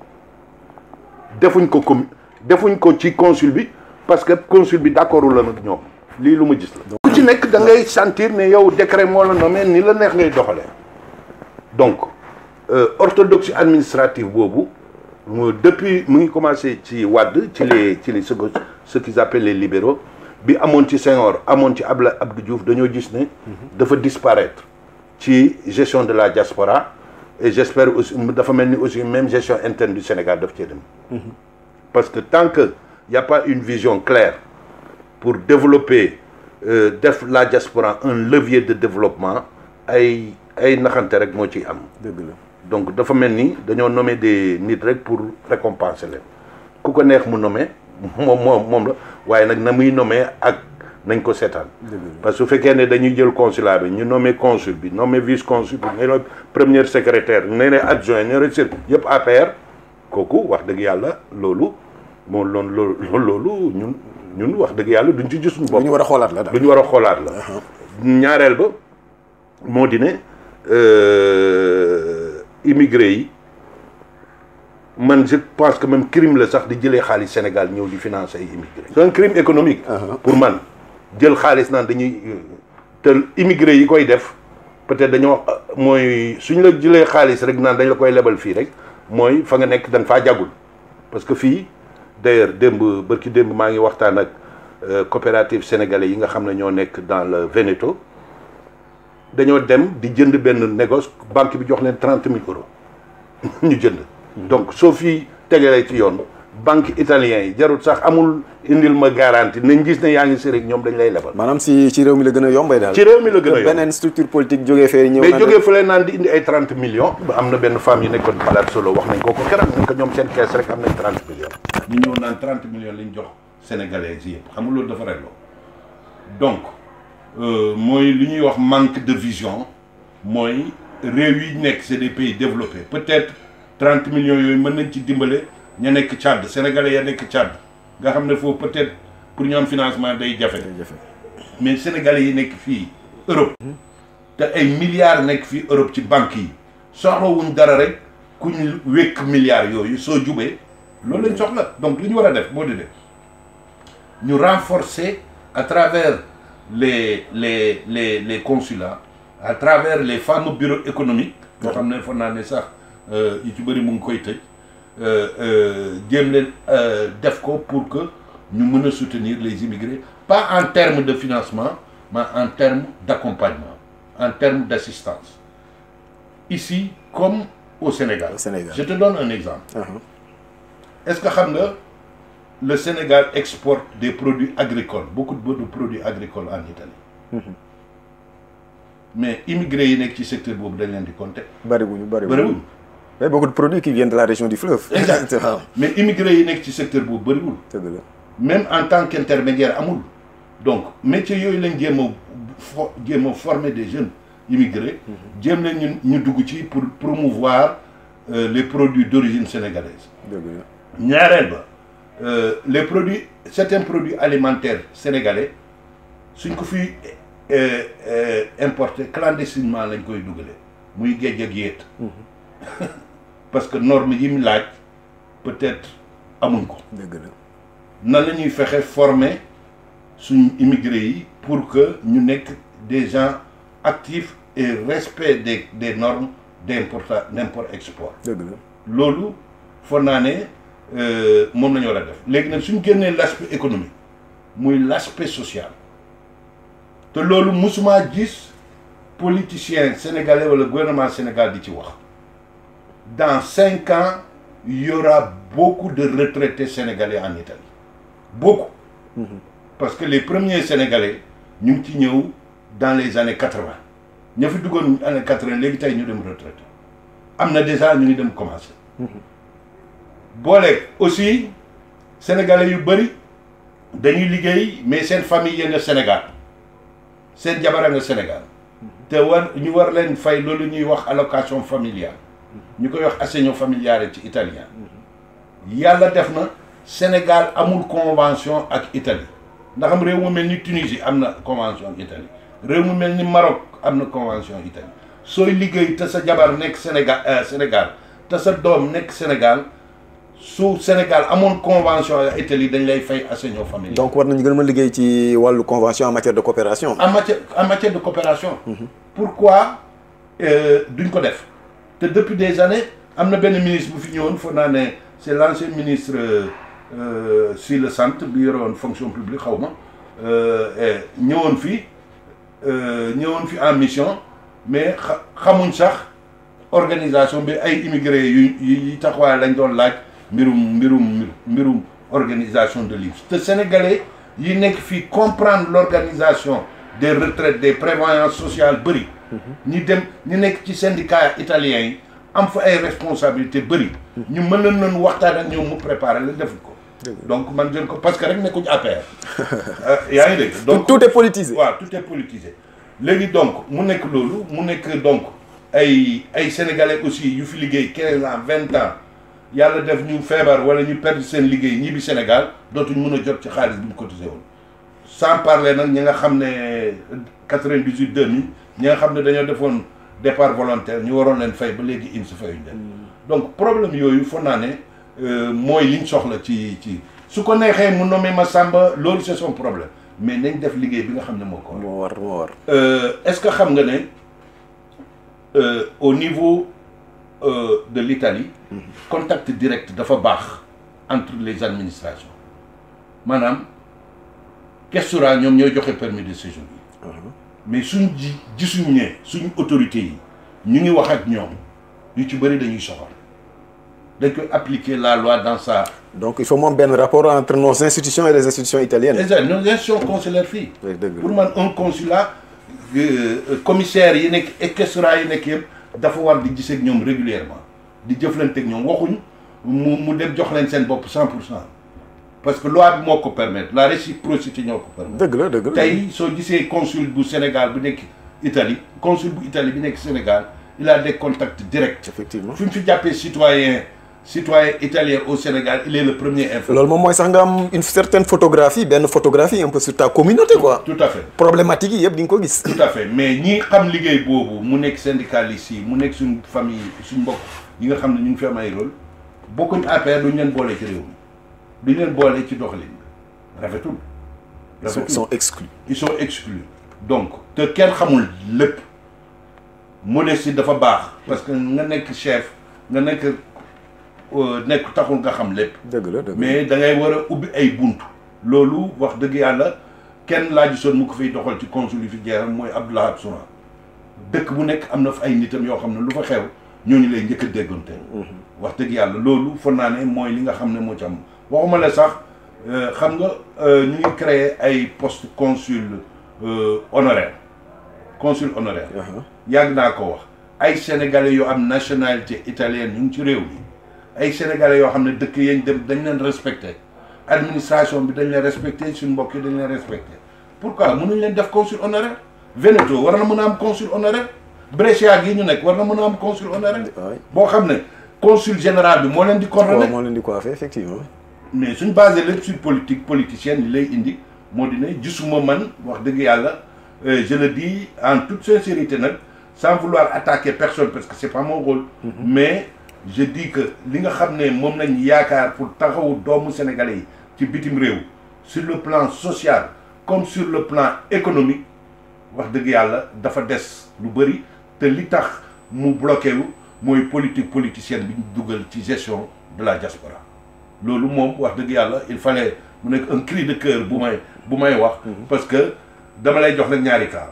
defuñ ko com defuñ ko ci consul bi parce que consul bi d'accordul la nag ñoom lii lu ma gis la ku ci nekk da ngay sentir ne yow décret moo la nommé ni la neex ngay doxalee donc euh, orthodoxie administrative boobu mu depuis mu ngi commencé ci Wade ci les ci les ce que ce qu'ils appellent les libéraux bi amoon ci Senghor amoon ci Abla Abdou Diouf dañoo gis ne dafa disparaître ci gestion de la diaspora et j'espère aussi dafa mel ni aussi même gestion interne du Sénégal daf cee dem parce que tant que y a pas une vision claire pour développer euh, def la diaspora un levier de développement ay ay naxante rek moo ciy am dëgg la donc dafa mel ni dañoo nommer des nit rek pour récompenser leen ku ko neex mu nommer moom moom moom la waaye nag na muy nommer ak nañ ko seetaan dëgg la parce que su fekkee ne dañuy jël consulat bi ñu nommer consul bi nommer vice consul bi ne premier secrétaire ne ne adjoint ne ne sir yëpp APR kooku wax dëgg yàlla loolu moo loolu loolu loolu ñun ñun wax dëgg yàlla duñ ci gis suñu lu bopp ñu war a xoolaat la daal lu ñu war a xoolaat la ñaareel ba moo di ne euh, immigré yi man je pense que même crime la sax di jëlee xaalis Sénégal ñëw di financer ay immigré c'est un crime économique pour man jël xaalis naan dañuy te immigré yi koy def peut-être dañoo mooy suñ la jëlee xaalis rek naan dañ la koy lebal fii rek mooy fa nga nekk dañ faa jagul parce que fii d'ailleurs démb bërki démb maa ngi waxtaan ak coopérative sénégalais yi nga xam ne ñoo nekk dans le Veneto dañoo dem di jënd benn négoce banque bi jox leen trente mille euros ñu jënd donc soo fi tegalee ci yoon banque italien yi jarul sax amul indil ma garantie nañ gis ne yaa ngi si rek ñoom dañ lay lebal maanaam si ci réew mi la gën a yombay daal ci réew mi la gën a yomb beneen structure politique jógee fee ñëw mais na jógee fële naan di indi ay trente millions ba am na benn femme yi nekkoon Palazzo Solo wax nañ ko ko keroog nañ ko ñoom seen kees rek am nañ trente millions ñu ñëw naan trente millions lañ jox sénégalais yi yëpp xam nga loolu dafa regloo donc mooy li ñuy wax manque de vision mooy réew yi nekk c'est des pays développés peut-être trente millions yooyu mën nañ ci dimbale ña nekk Tchad sénégalais ya nekk Tchad nga xam ne foofu peut-être pour ñu am financement day jafe mais sénégalais yi nekk fii Europe te ay milliards nekk fii Europe ci banques yi soxlawuñ dara rek ku ñu wékk milliards yooyu soo jubee loolu lañ soxla donc li ñu war a def boo di def ñu renforcer à travers les les les les consulats à travers les fameux bureaux économiques yoo xam ne foog naa ne sax yu ci bëri mu ngi koy tëj jéem leen def ko pour que ñu mën a soutenir les immigrés pas en termes de financement mais en termes d'accompagnement en termes d'assistance ici comme au Sénégal. Au Sénégal. je te donne un exemple Uh-huh. est-ce que xam nga le Sénégal exporte des produits agricoles beaucoup de de produits agricoles en Italie mais immigrés yi nekk ci secteur boobu dañ leen di compter bariwuñu bariwuñu bëriwul mais beaucoup de produits qui viennent de la région du fleuve Exact. waaw mais immigrés yi nekk ci secteur boobu bëriwul dëgg la même en tant qu'intermédiaire amul donc métier yooyu lañ jéem a fo jéem a former des jeunes immigrés jéem leen ñu ñu dugg ci pour promouvoir euh, les produits d'origine sénégalaise dëgg la ñaareel ba euh, les produits certains produits alimentaires sénégalais suñ ko fi euh, euh, importé clandestinement lañ koy dugale muy géej ak yéet parce que normes yi mu laaj peut-être amuñ ko dëgg la nan la ñuy fexe former suñ immigrés yi pour que ñu nekk des gens actifs et respect des des normes d'importa d'import-export dëgg la loolu foog naa ne euh, moom la ñu war a def léegi nag suñ génnee l'aspect économique muy l'aspect social te loolu musuma gis politicien sénégalais wala gouvernement Sénégal di ci wax dans cinq ans il y aura beaucoup de retraités sénégalais en Italie beaucoup parce que les premiers sénégalais ñu ngi ci ñëw dans les années quatre-vingt ña fi duggoon années quatre-vingt léegi tey ñu dem retraité am na déjà ñu ngi dem commencer booleeg aussi sénégalais yu bëri dañuy liggéey mais seen famille yenn Sénégal seen jabar nga Sénégal te war ñu war leen fay loolu ñuy wax allocation familiale ñu koy wax assegno familiare ci italien yàlla def na Sénégal amul convention ak Italie ndax am réew mu mel ni Tunisie am na convention ak Italie réew mu mel ni Maroc am na convention ak Italie sooy liggéey te sa jabar nekk Sénégal euh, Sénégal te sa doom nekk Sénégal su Sénégal amoon convention ak Italie dañ lay fay assegno familiale donc war nañu gën a mën a liggéey ci wàllu convention en matière de coopération en matière en matière de coopération. pourquoi euh, duñ ko def te depuis des années am na benn ministre bu fi ñëwoon foog naa ne c'est l'ancien ministre euh, si le sant bi yore woon fonction publique xaw ma euh, eh, ñëwoon fi euh, ñëwoon fi en mission mais xa xamuñ sax organisation bi ay immigrés yu yu taxawaay lañ doon laaj mbirum mbirum mbirum organisation de l'IMS te sénégalais yi nekk fii comprendre l'organisation des retraites des prévoyances sociales bëri ñi dem ñi nekk ci syndicat italien yi am fa ay responsabilités bëri ñu mën leen nañu waxtaan ak ñoom mu préparer la defuñ ko donc man jël ko parce que rek nekkuñ APR yaa ngi dégg donc tout est politisé waaw tout est politisé léegi donc mu nekk loolu mu nekk donc ay ay sénégalais aussi yu fi liggéey quinze ans vingt ans yàlla def ñu feebar wala ñu perdre seen liggéey ñibbi Sénégal dootuñ mën a jot ci xaalis bi ñu cotisé woon sans parler nag ñi nga xam ne quatre-vingt-dix-huit deux mille ñi nga xam ne dañoo defoon départ volontaire ñu waroon leen fay ba léegi in si fayuñ leen donc problème yooyu foog naa ne euh, mooy liñ soxla ci ci su ko neexee mu nommé ma Samba loolu c'est son problème mais nañ def liggéey bi nga xam ne moo ko war. moo war moo war. Euh, est-ce que xam nga ne euh, au niveau euh, de l'Italie contact direct dafa baax entre les administrations maanaam questura ñoom ñooy joxe permis de séjour yi mais suñ ji gisuñ ne suñ autorités yi ñu ngi wax ak ñoom yu ci bëri dañuy soxal dañ koy appliquer la loi dans sa donc il faut moom benn rapport entre nos institutions et les institutions italiennes. exact nos institutions consulaires fii dëgg dëgg pour man un consulat euh, commissaire yi nekk et questura yi nekk yëpp dafa war di gisee ak ñoom régulièrement di jëflante ak ñoom waxuñ mu mu dem jox leen seen bopp cent pour cent parce que loi bi moo ko permettre la réciprocité ñoo ko permettre dëgg la dëgg la. tey soo gisee consul bu Sénégal bu nekk Italie consul bu Italie bi nekk Sénégal il a des contacts directs effectivement. fi mu fi jàppee citoyen citoyen italien au Sénégal il est le premier informé loolu moom mooy sax nga am une certaine photographie benn photographie un peu sur ta communauté quoi. tout à fait problématique yi yëpp di nga ko gis. tout à fait mais ñi xam liggéey boobu mu nekk syndicaliste yi mu nekk suñ famille suñ mbokk yi nga xam ne ñu ngi fi am ay rôle bokkuñ APR duñ leen boole ci réew mi duñ leen boole ci doxalin rafetul ils sont rafetul sont exclus. ils sont exclus donc te kenn xamul lépp modestie dafa baax parce que nga nekk chef nga nekk euh, nekk taxul nga xam lépp dëgg la dëgg la. mais da ngay war a ubbi ay bunt loolu wax dëgg yàlla kenn laa gisoon mu ko fiy doxal ci consul yi fi jeexam mooy Abdoulaye Souran dëkk bu nekk am na fa ay nitam yoo xam ne lu fa xew ñooñu lay njëkk a déggante wax dëgg yàlla loolu foog naa ne mooy li nga xam ne moo ci am waxuma la sax euh, xam nga euh, ñu ngi créer ay poste consul euh, honoraire consul honoraire Aha. yàgg naa ko wax ay sénégalais yoo am nationalité italienne ñu ngi ci réew mi ay sénégalais yoo xam ne dëkk yañ dem dañ leen respecté administration bi dañ leen respecté suñu mbokk yi dañ leen respecté pourquoi mënuñ leen def consul honoraire Veneto war na mën a am consul honoraire Brescia gi ñu nekk war na mën a am consul honoraire waay boo xam ne consul général bi moo leen di waaw coordonné moo leen di coiffé effectivement. mais suñ basé lépp sur politique politicienne li lay indi moo di ne gisuma man wax dëgg yàlla euh, je le dis en toute sincérité nag sans vouloir attaquer personne parce que c'est pas mon rôle mais je dis que li nga xam ne moom lañ yaakaar pour taxawu doomu sénégalais yi ci bitim réew sur le plan social comme sur le plan économique wax dëgg yàlla dafa des lu bëri te li tax mu bloqué wu mooy politique politicienne bi ñu dugal ci gestion de la diaspora loolu moom wax dëgg yàlla il fallait mu nekk un cri de cœur bu may bu may wax parce que dama lay jox nag ñaari cas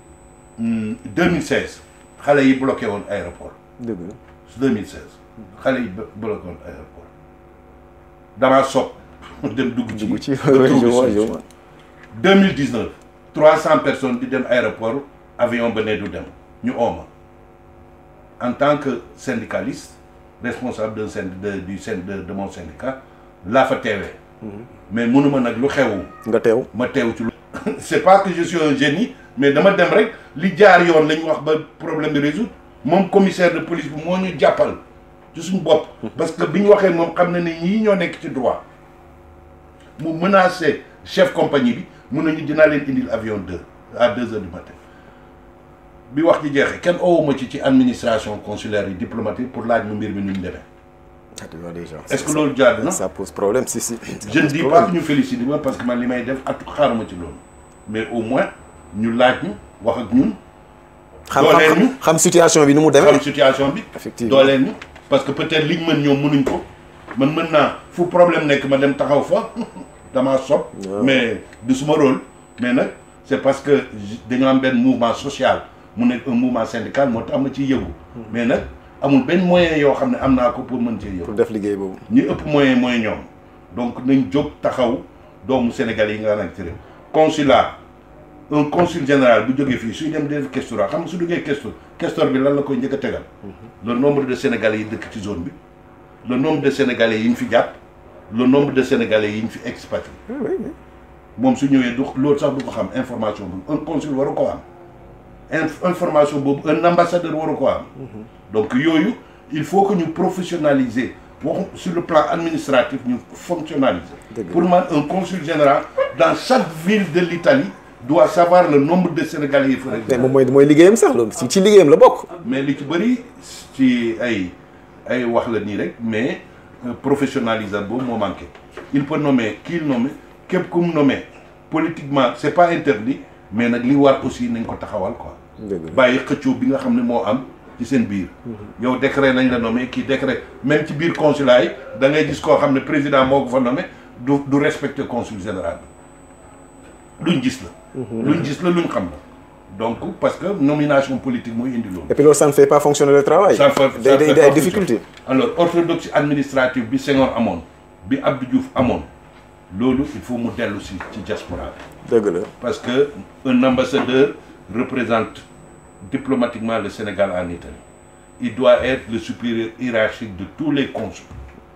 Hmm, 2016 xale yi bloqué woon aéroport dëgg la. 2016 xale yi blo- bloqué woon aéroport damaa sob dem dugg ci dugg ci ba trouver je vois je solution. vois. 2019 300 personnes di dem aéroport avion ba ne du dem ñu ooma en tant que syndicaliste responsable d'un syn de du syn de de mon syndicat laa fa teewee mais mënuma nag lu xewu nga teew. ma teew ci lu c'est pas que je suis un génie mais dama dem rek li jaar yoon la ñu wax ba problème bi résoudre moom commissaire de police bi moo ñu jàppal ci suñu bopp parce que bi ñu waxee moom xam na ne ñii ñoo nekk ci droit mu menacé chef compagnie bi mun nañu dinaa leen indil avion deux à deux heures du matin bi wax ci jeexee kenn owuma ci ci administration consulaire yi diplomatique pour laaj mu mbir mi nu mu demee ah tu vois déjà. est-ce que loolu jaar na ça pose problème si si. je ne dis pas que ñu félicite ma parce que man li may def at xaaruma ci loolu mais au moins ñu laaj ñu wax ak ñun xam dooleel xam ñu. xam situation bi nu mu demee. xam situation bi Effectivement. dooleel ñu parce que peut-être liñ mën ñoom mënuñ ko man mën naa fu problème nekk ma dem taxaw fa damaa sob waaw. mais du suma rôle mais nag c'est parce que j- dañoo am benn mouvement social mu nekk un mouvement syndical moo tax ma ciy yëgu mais nag amul benn moyen yoo xam ne am naa ko pour mën cee yëgu pour def liggéey boobu. ñi ëpp moyen mooy ñoom donc nañ jóg taxaw doomu sénégalais yi nga nekk ci réew consulat un consul général bu jógee fii suy dem def questura xam nga su duggee questor questor bi lan la koy njëkk a tegal le nombre de sénégalais yi dëkk ci zone bi le nombre de sénégalais yi ñu fi jàpp le nombre de sénégalais yi ñu fi expatrié oui oui oui. moom su ñëwee du loolu sax du ko xam information boobu un consul waru ko am inf- information boobu un ambassadeur waru ko am donc yooyu il faut que ñu professionnaliser waxu sur le plan administratif ñu fonctionnaliser Dëgg la. pour man un consul général dans chaque ville de l'Italie doit savoir le nombre de sénégalais yi fa mais résident moom mooy mooy liggéeyam sax loolu si ci liggéeyam la bokk. mais li ci bëri ci ay ay wax la nii rek mais euh, professionnalisation boobu moo manqué il peut nommer kii il nomme képp ku mu nommé politiquement c'est pas interdit mais nag li war aussi nañ ko taxawal quoi dëgg la bàyyi xëccoo bi nga xam ne moo am ci seen biir yow décret nañ la nommé kii décret même ci biir consulat yi da ngay gis koo xam ne président moo ko fa nommé du du respecter consul général bi luñ gis la luñ gis la luñ xam la donc parce que nomination politique mooy indi loolu et puis loolu ça ne fait pas fonctionner le travail. ça fait day ça day fait day ay pas difficultés. alors orthodoxie administrative bi Senghor amoon bi Abdou Diouf amoon loolu il faut mu dellu si ci diaspora bi dëgg la parce que un ambassadeur représente diplomatiquement le Sénégal en Italie il doit être le supérieur hiérarchique de tous les consuls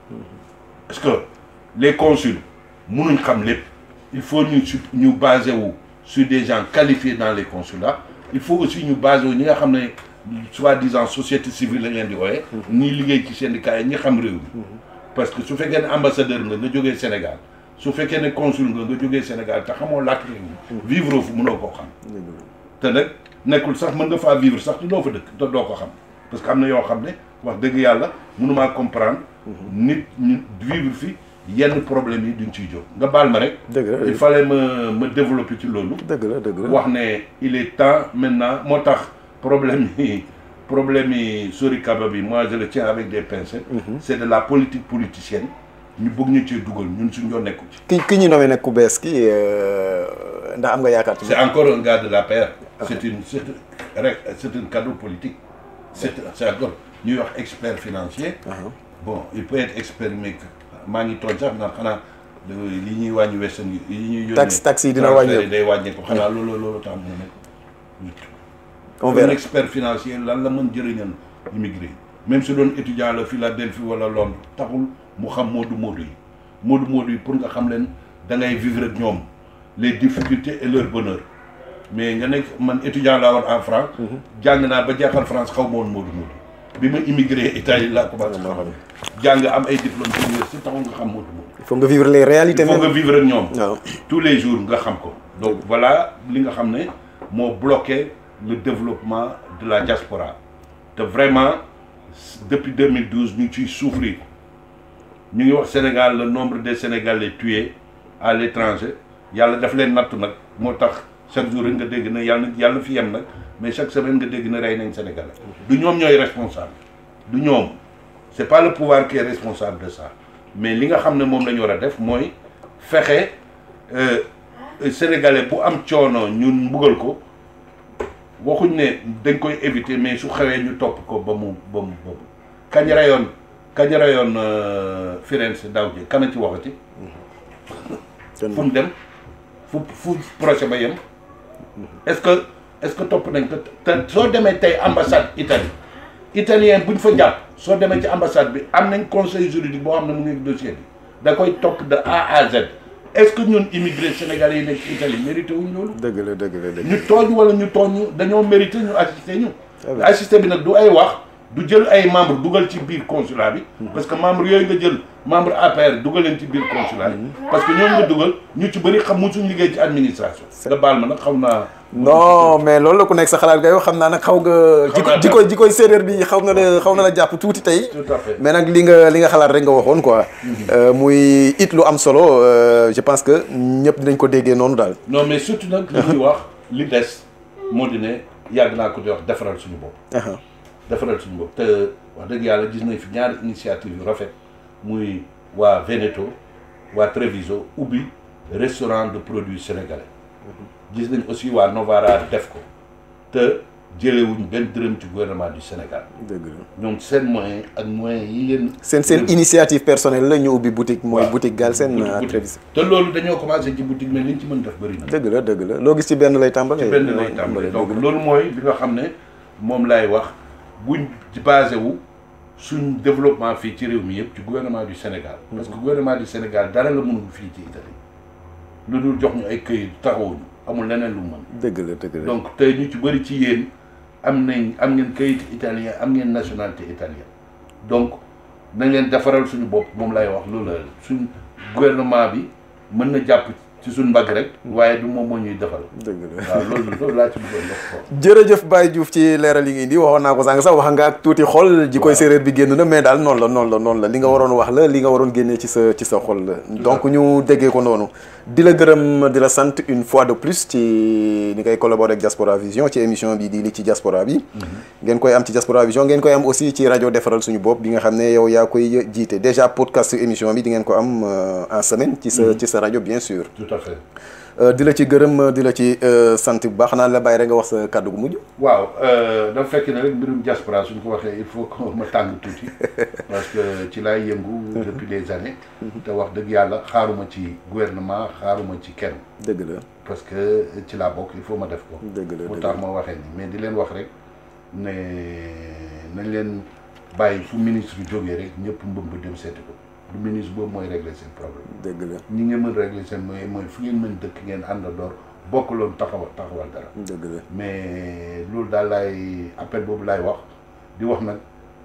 parce que les consuls mënuñ xam lépp il faut ñu su ñu basé wu sur des gens qualifiés dans les consulats il faut aussi ñu basé wu ñi nga xam ne soi-disant société civile la ngeen di wooye ñi liggéey ci syndicat yi ñi xam réew mi parce que su fekkee ne ambassadeur nga nga jógee Sénégal su fekkee ne consul nga nga jógee Sénégal te xamoo làkk réew mi vivre fu mënoo koo xam te nag nekkul sax mën nga faa vivre sax te doo fa dëkk te doo ko xam parce que am na yoo xam ne wax dëgg yàlla mënumaa comprendre nit ñu vivre fi yenn problème yi duñ ciy jóg nga baal ma rek dëgg la il fallait ma ma développer ci loolu dëgg la dëgg la. wax ne il est temps maintenant moo tax problème yi problème yi Sori Kaba bi moi je le tiens avec des pincettes c'est de la politique politicienne ñu bëgg ñu cee dugal ñun suñ ñoo nekku ci ki ki ñu nommé nag ku bees ki ndax am nga yaakaar ci c'est encore un gars de la paire c'est une c'est rek c'est un cadeau politique c'est c'est encore ñuy wax expert financier bon il peut être expert mais maa ngi tooñ sax naan xanaa li ñuy wàññi western yi yi ñuy yónnee Taxe- taxe yi dina transfert wàññeeku. day wàññeeku xanaa loolu loolu tax mu nekk on un verra expert financier lan la mën jëriñal immigré même su doon étudiant la Philadelphie wala Londres taxul mu xam moodu moodu yi moodu moodu yi pour nga xam leen da ngay vivre ak ñoom les difficultés et leur bonheur mais nga nekk man étudiant laa woon en France jàng naa ba jeexal France xaw ma woon moodu moodu bi ma immigré Italie laa commencé xam jàng am ay diplôme d'université taxul nga xam moodu moodu il faut nga vivre les réalités il faut nga même vivre ak ñoom waaw tous les jours nga xam ko donc voilà li nga xam ne moo bloqué le développement de la diaspora te vraiment depuis 2012 ñu ngi ciy souffrir ñu ngi wax Sénégal le nombre de Sénégalais tués à l'étranger yàlla daf leen nattu nag moo tax chaque jour rek nga dégg na yàlla yàlla fi yem nag mais chaque semaine nga dégg na rey nañ Sénégalais du ñoom ñooy responsable du ñoom c'est pas le pouvoir qui est responsable de ça mais li nga xam ne moom la ñu war a def mooy fexe euh, sénégalais bu am coono ñun mbugal ko waxuñ ne dañ koy éviter mais su xewee ñu topp ko ba mu ba mu ba mu kañ rayoon kañ rayoon euh, Firenze daaw ji kana ci waxati fu mu dem fu fu projet ba yem est-ce que est-ce que topp nañ ko te soo demee tey ambassade Italie italien buñ fa jàpp soo demee ci ambassade bi am nañ conseil juridique boo xam ne mu ngi dossier bi da koy topp de A à Z est-ce que ñun immigré sénégalais yi nekk ci Italie mérité wuñ loolu dëgg la dëgg la dëgg ñu tooñ wala ñu tooñ ñu dañoo mérité ñu assister ñu Ah oui. assister bi nag du ay wax du jël ay membre dugal ci biir consulat bi parce que membre yooyu nga jël membre APR dugal leen ci biir consulat bi parce que ñoom nga dugal ñu ci bëri xam musuñ liggéey ci administration nga baal ma nag xam naa non mais loolu la ku nekk sa xalaat nga yow xam naa nag xaw nga Xaw naa jiko jikoy jikoy séeréer bi xaw na la xaw na la jàpp tuuti tey tout à fait mais nag li nga li nga xalaat rek nga waxoon quoi Euh, muy it lu am solo euh, je pense que ñëpp dinañ ko déggee noonu daal non mais surtout nag li ñuy wax li des moo di ne yàgg naa ko di wax defaral suñu bopp Aha. defaral suñu bopp te wax dëgg yàlla gis nañ fi ñaari initiative yu rafet muy waa Veneto waa Treviso ubbi restaurant de produits sénégalais gis nañ aussi waa Novara def ko te jëlewuñ benn dërëm ci gouvernement du Sénégal dëgg la ñoom seen moyen ak moyen yi leen seen seen initiative personnelle la ñu ubbi boutique mooy waaw. boutique Galsen boutique- à boutique. Tréviso te loolu dañoo commencé ci boutique mais liñ ci mën def bëri na dëgg la dëgg la loo gis ci benn lay tàmbale ci benn lay tàmbali donc loolu mooy li nga xam ne moom lay wax buñ ci basé wu suñ développement fii ci réew mi yëpp ci gouvernement du Sénégal parce que gouvernement du Sénégal dara la mënul fii ci Italie lu dul jox ñu ay këyit taxawuñu amul leneen lu mu mën dëgg la dëgg la donc tey ñu ci bëri ci yéen am nañ am ngeen këyit italien am ngeen nationalité italienne donc na ngeen defaral suñu bopp moom lay wax loolu la suñ gouvernement bi mën na jàpp ci suñ mbagg rek waaye du moom moo ñuy defal dëgg la waaw loolu loolu laa ci bëggoon wax ko jërëjëf Baye Diouf ci leeral yi ngi indi waxoon naa ko sànq sax wax nga ak tuuti xol ji koy séeréer bi génn na mais daal noonu la noonu la noonu la li nga waroon wax la li nga waroon génnee ci sa ci sa xol la donc ñu déggee ko noonu di la gërëm di la sant une fois de plus ci ni ngay collaborer ak Diaspora Vision ci émission bi di li ci diaspora bi ngeen koy am ci Diaspora Vision ngeen koy am aussi ci rajo defaral suñu bopp bi nga xam ne yow yaa koy jiite déjà podcast émission bi di ngeen ko am en semaine ci sa ci sa rajo bien sûr tout à fait di la ci gërëm di la ci sant bu baax naa la bàyyi rek nga wax sa kàddu gu mujj waaw dafa fekk ne rek mbirum diaspora suñ ko waxee il faut que ma tàng tuuti parce que ci laay yëngu depuis des années te wax dëgg yàlla xaaruma ci gouvernement xaaruma ci kenn dëgg la parce que ci laa bokk il faut ma def ko dëgg la pour tax ma waxee ni mais di leen wax rek ne nañ leen bàyyi fu ministre jógee rek ñëpp mbëmb dem seeti ko du ministre boobu mooy régler seen problème dëgg la ñi ngeen mën régler seen mooy mooy fu ngeen mën dëkk ngeen àndandoor bokk loolu taxawal taxawal dara dëgg la mais loolu daal laay appel boobu laay wax di wax nag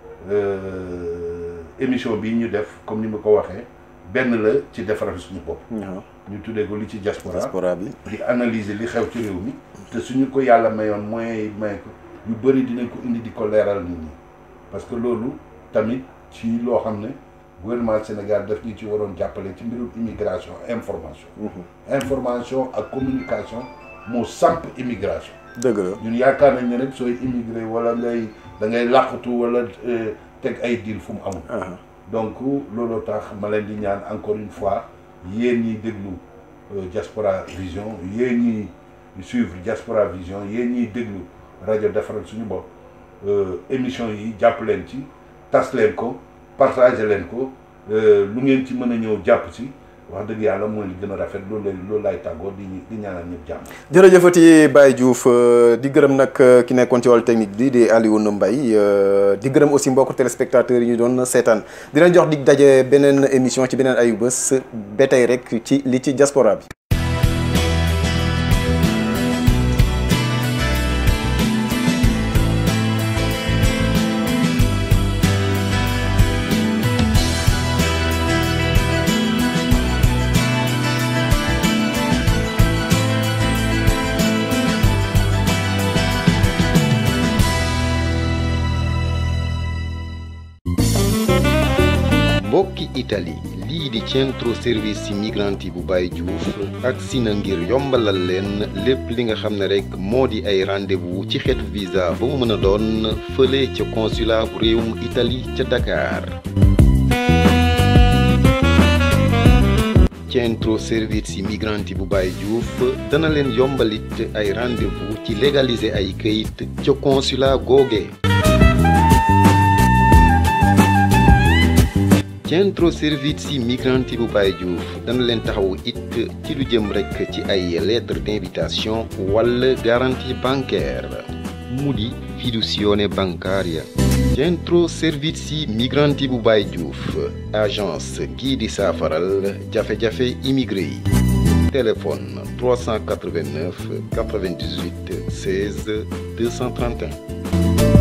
émission bii ñu def comme ni ma ko waxee benn la ci defaral suñu bopp ñu tuddee ko li ci diaspora diaspora bi di analyser li xew ci réew mi te suñu ko yàlla mayoon moyens yi may ko yu bëri dinañ ko indi di ko leeral nit ñi parce que loolu tamit ci loo xam ne gouvernement Sénégal daf ñu ci waroon jàppale ci mbirum immigration information information ak communication moo samp immigration dëgg la ñun yaakaar nañ ne rek sooy immigré wala ngay da ngay làqatu wala teg ay diil fu mu amul donc looloo tax ma leen di ñaan encore une fois yéen ñiy déglu Diaspora Vision yéen ñiy suivre Diaspora Vision yéen ñiy déglu rajo defaral suñu bopp émission yi jàpp leen ci tas leen ko partagé leen ko lu ngeen ci mën a ñëw jàpp si wax dëgg yàlla mooy li gën a rafet loolu lay loolu laay tàggoo di di ñaanal ñëpp jàmm. jërëjëfati Baye Diouf di gërëm nag ki nekkoon ci wàllu technique bi di Alioune Mbaye di gërëm aussi mbokku téléspectateurs yi ñu doon seetaan dina jox dig daje beneen émission ci beneen ayu bés ba tey rek ci li ci diaspora bi. mbokki Italie lii di centro service migranti bu Baye Diouf agsi na ngir yombalal leen lépp li nga xam ne rek moo di ay rendez-vous ci xeetu visa ba mu mën a doon fële ca consulat bu réewum Italie ca Dakar centro service migranti bu Baye Diouf dana leen yombalit ay rendez-vous ci légaliser ay këyit ca consulat googe centro servizi migranti bu Baye Diouf dana leen taxawu it ci lu jëm rekk ci ay lettre d'invitation wala garantie bancaire mu di fiducione bancaria centro servizi migranti bu Baye Diouf agence gii di saafaral jafe-jafe immigré yi téléphone 389 98 16 231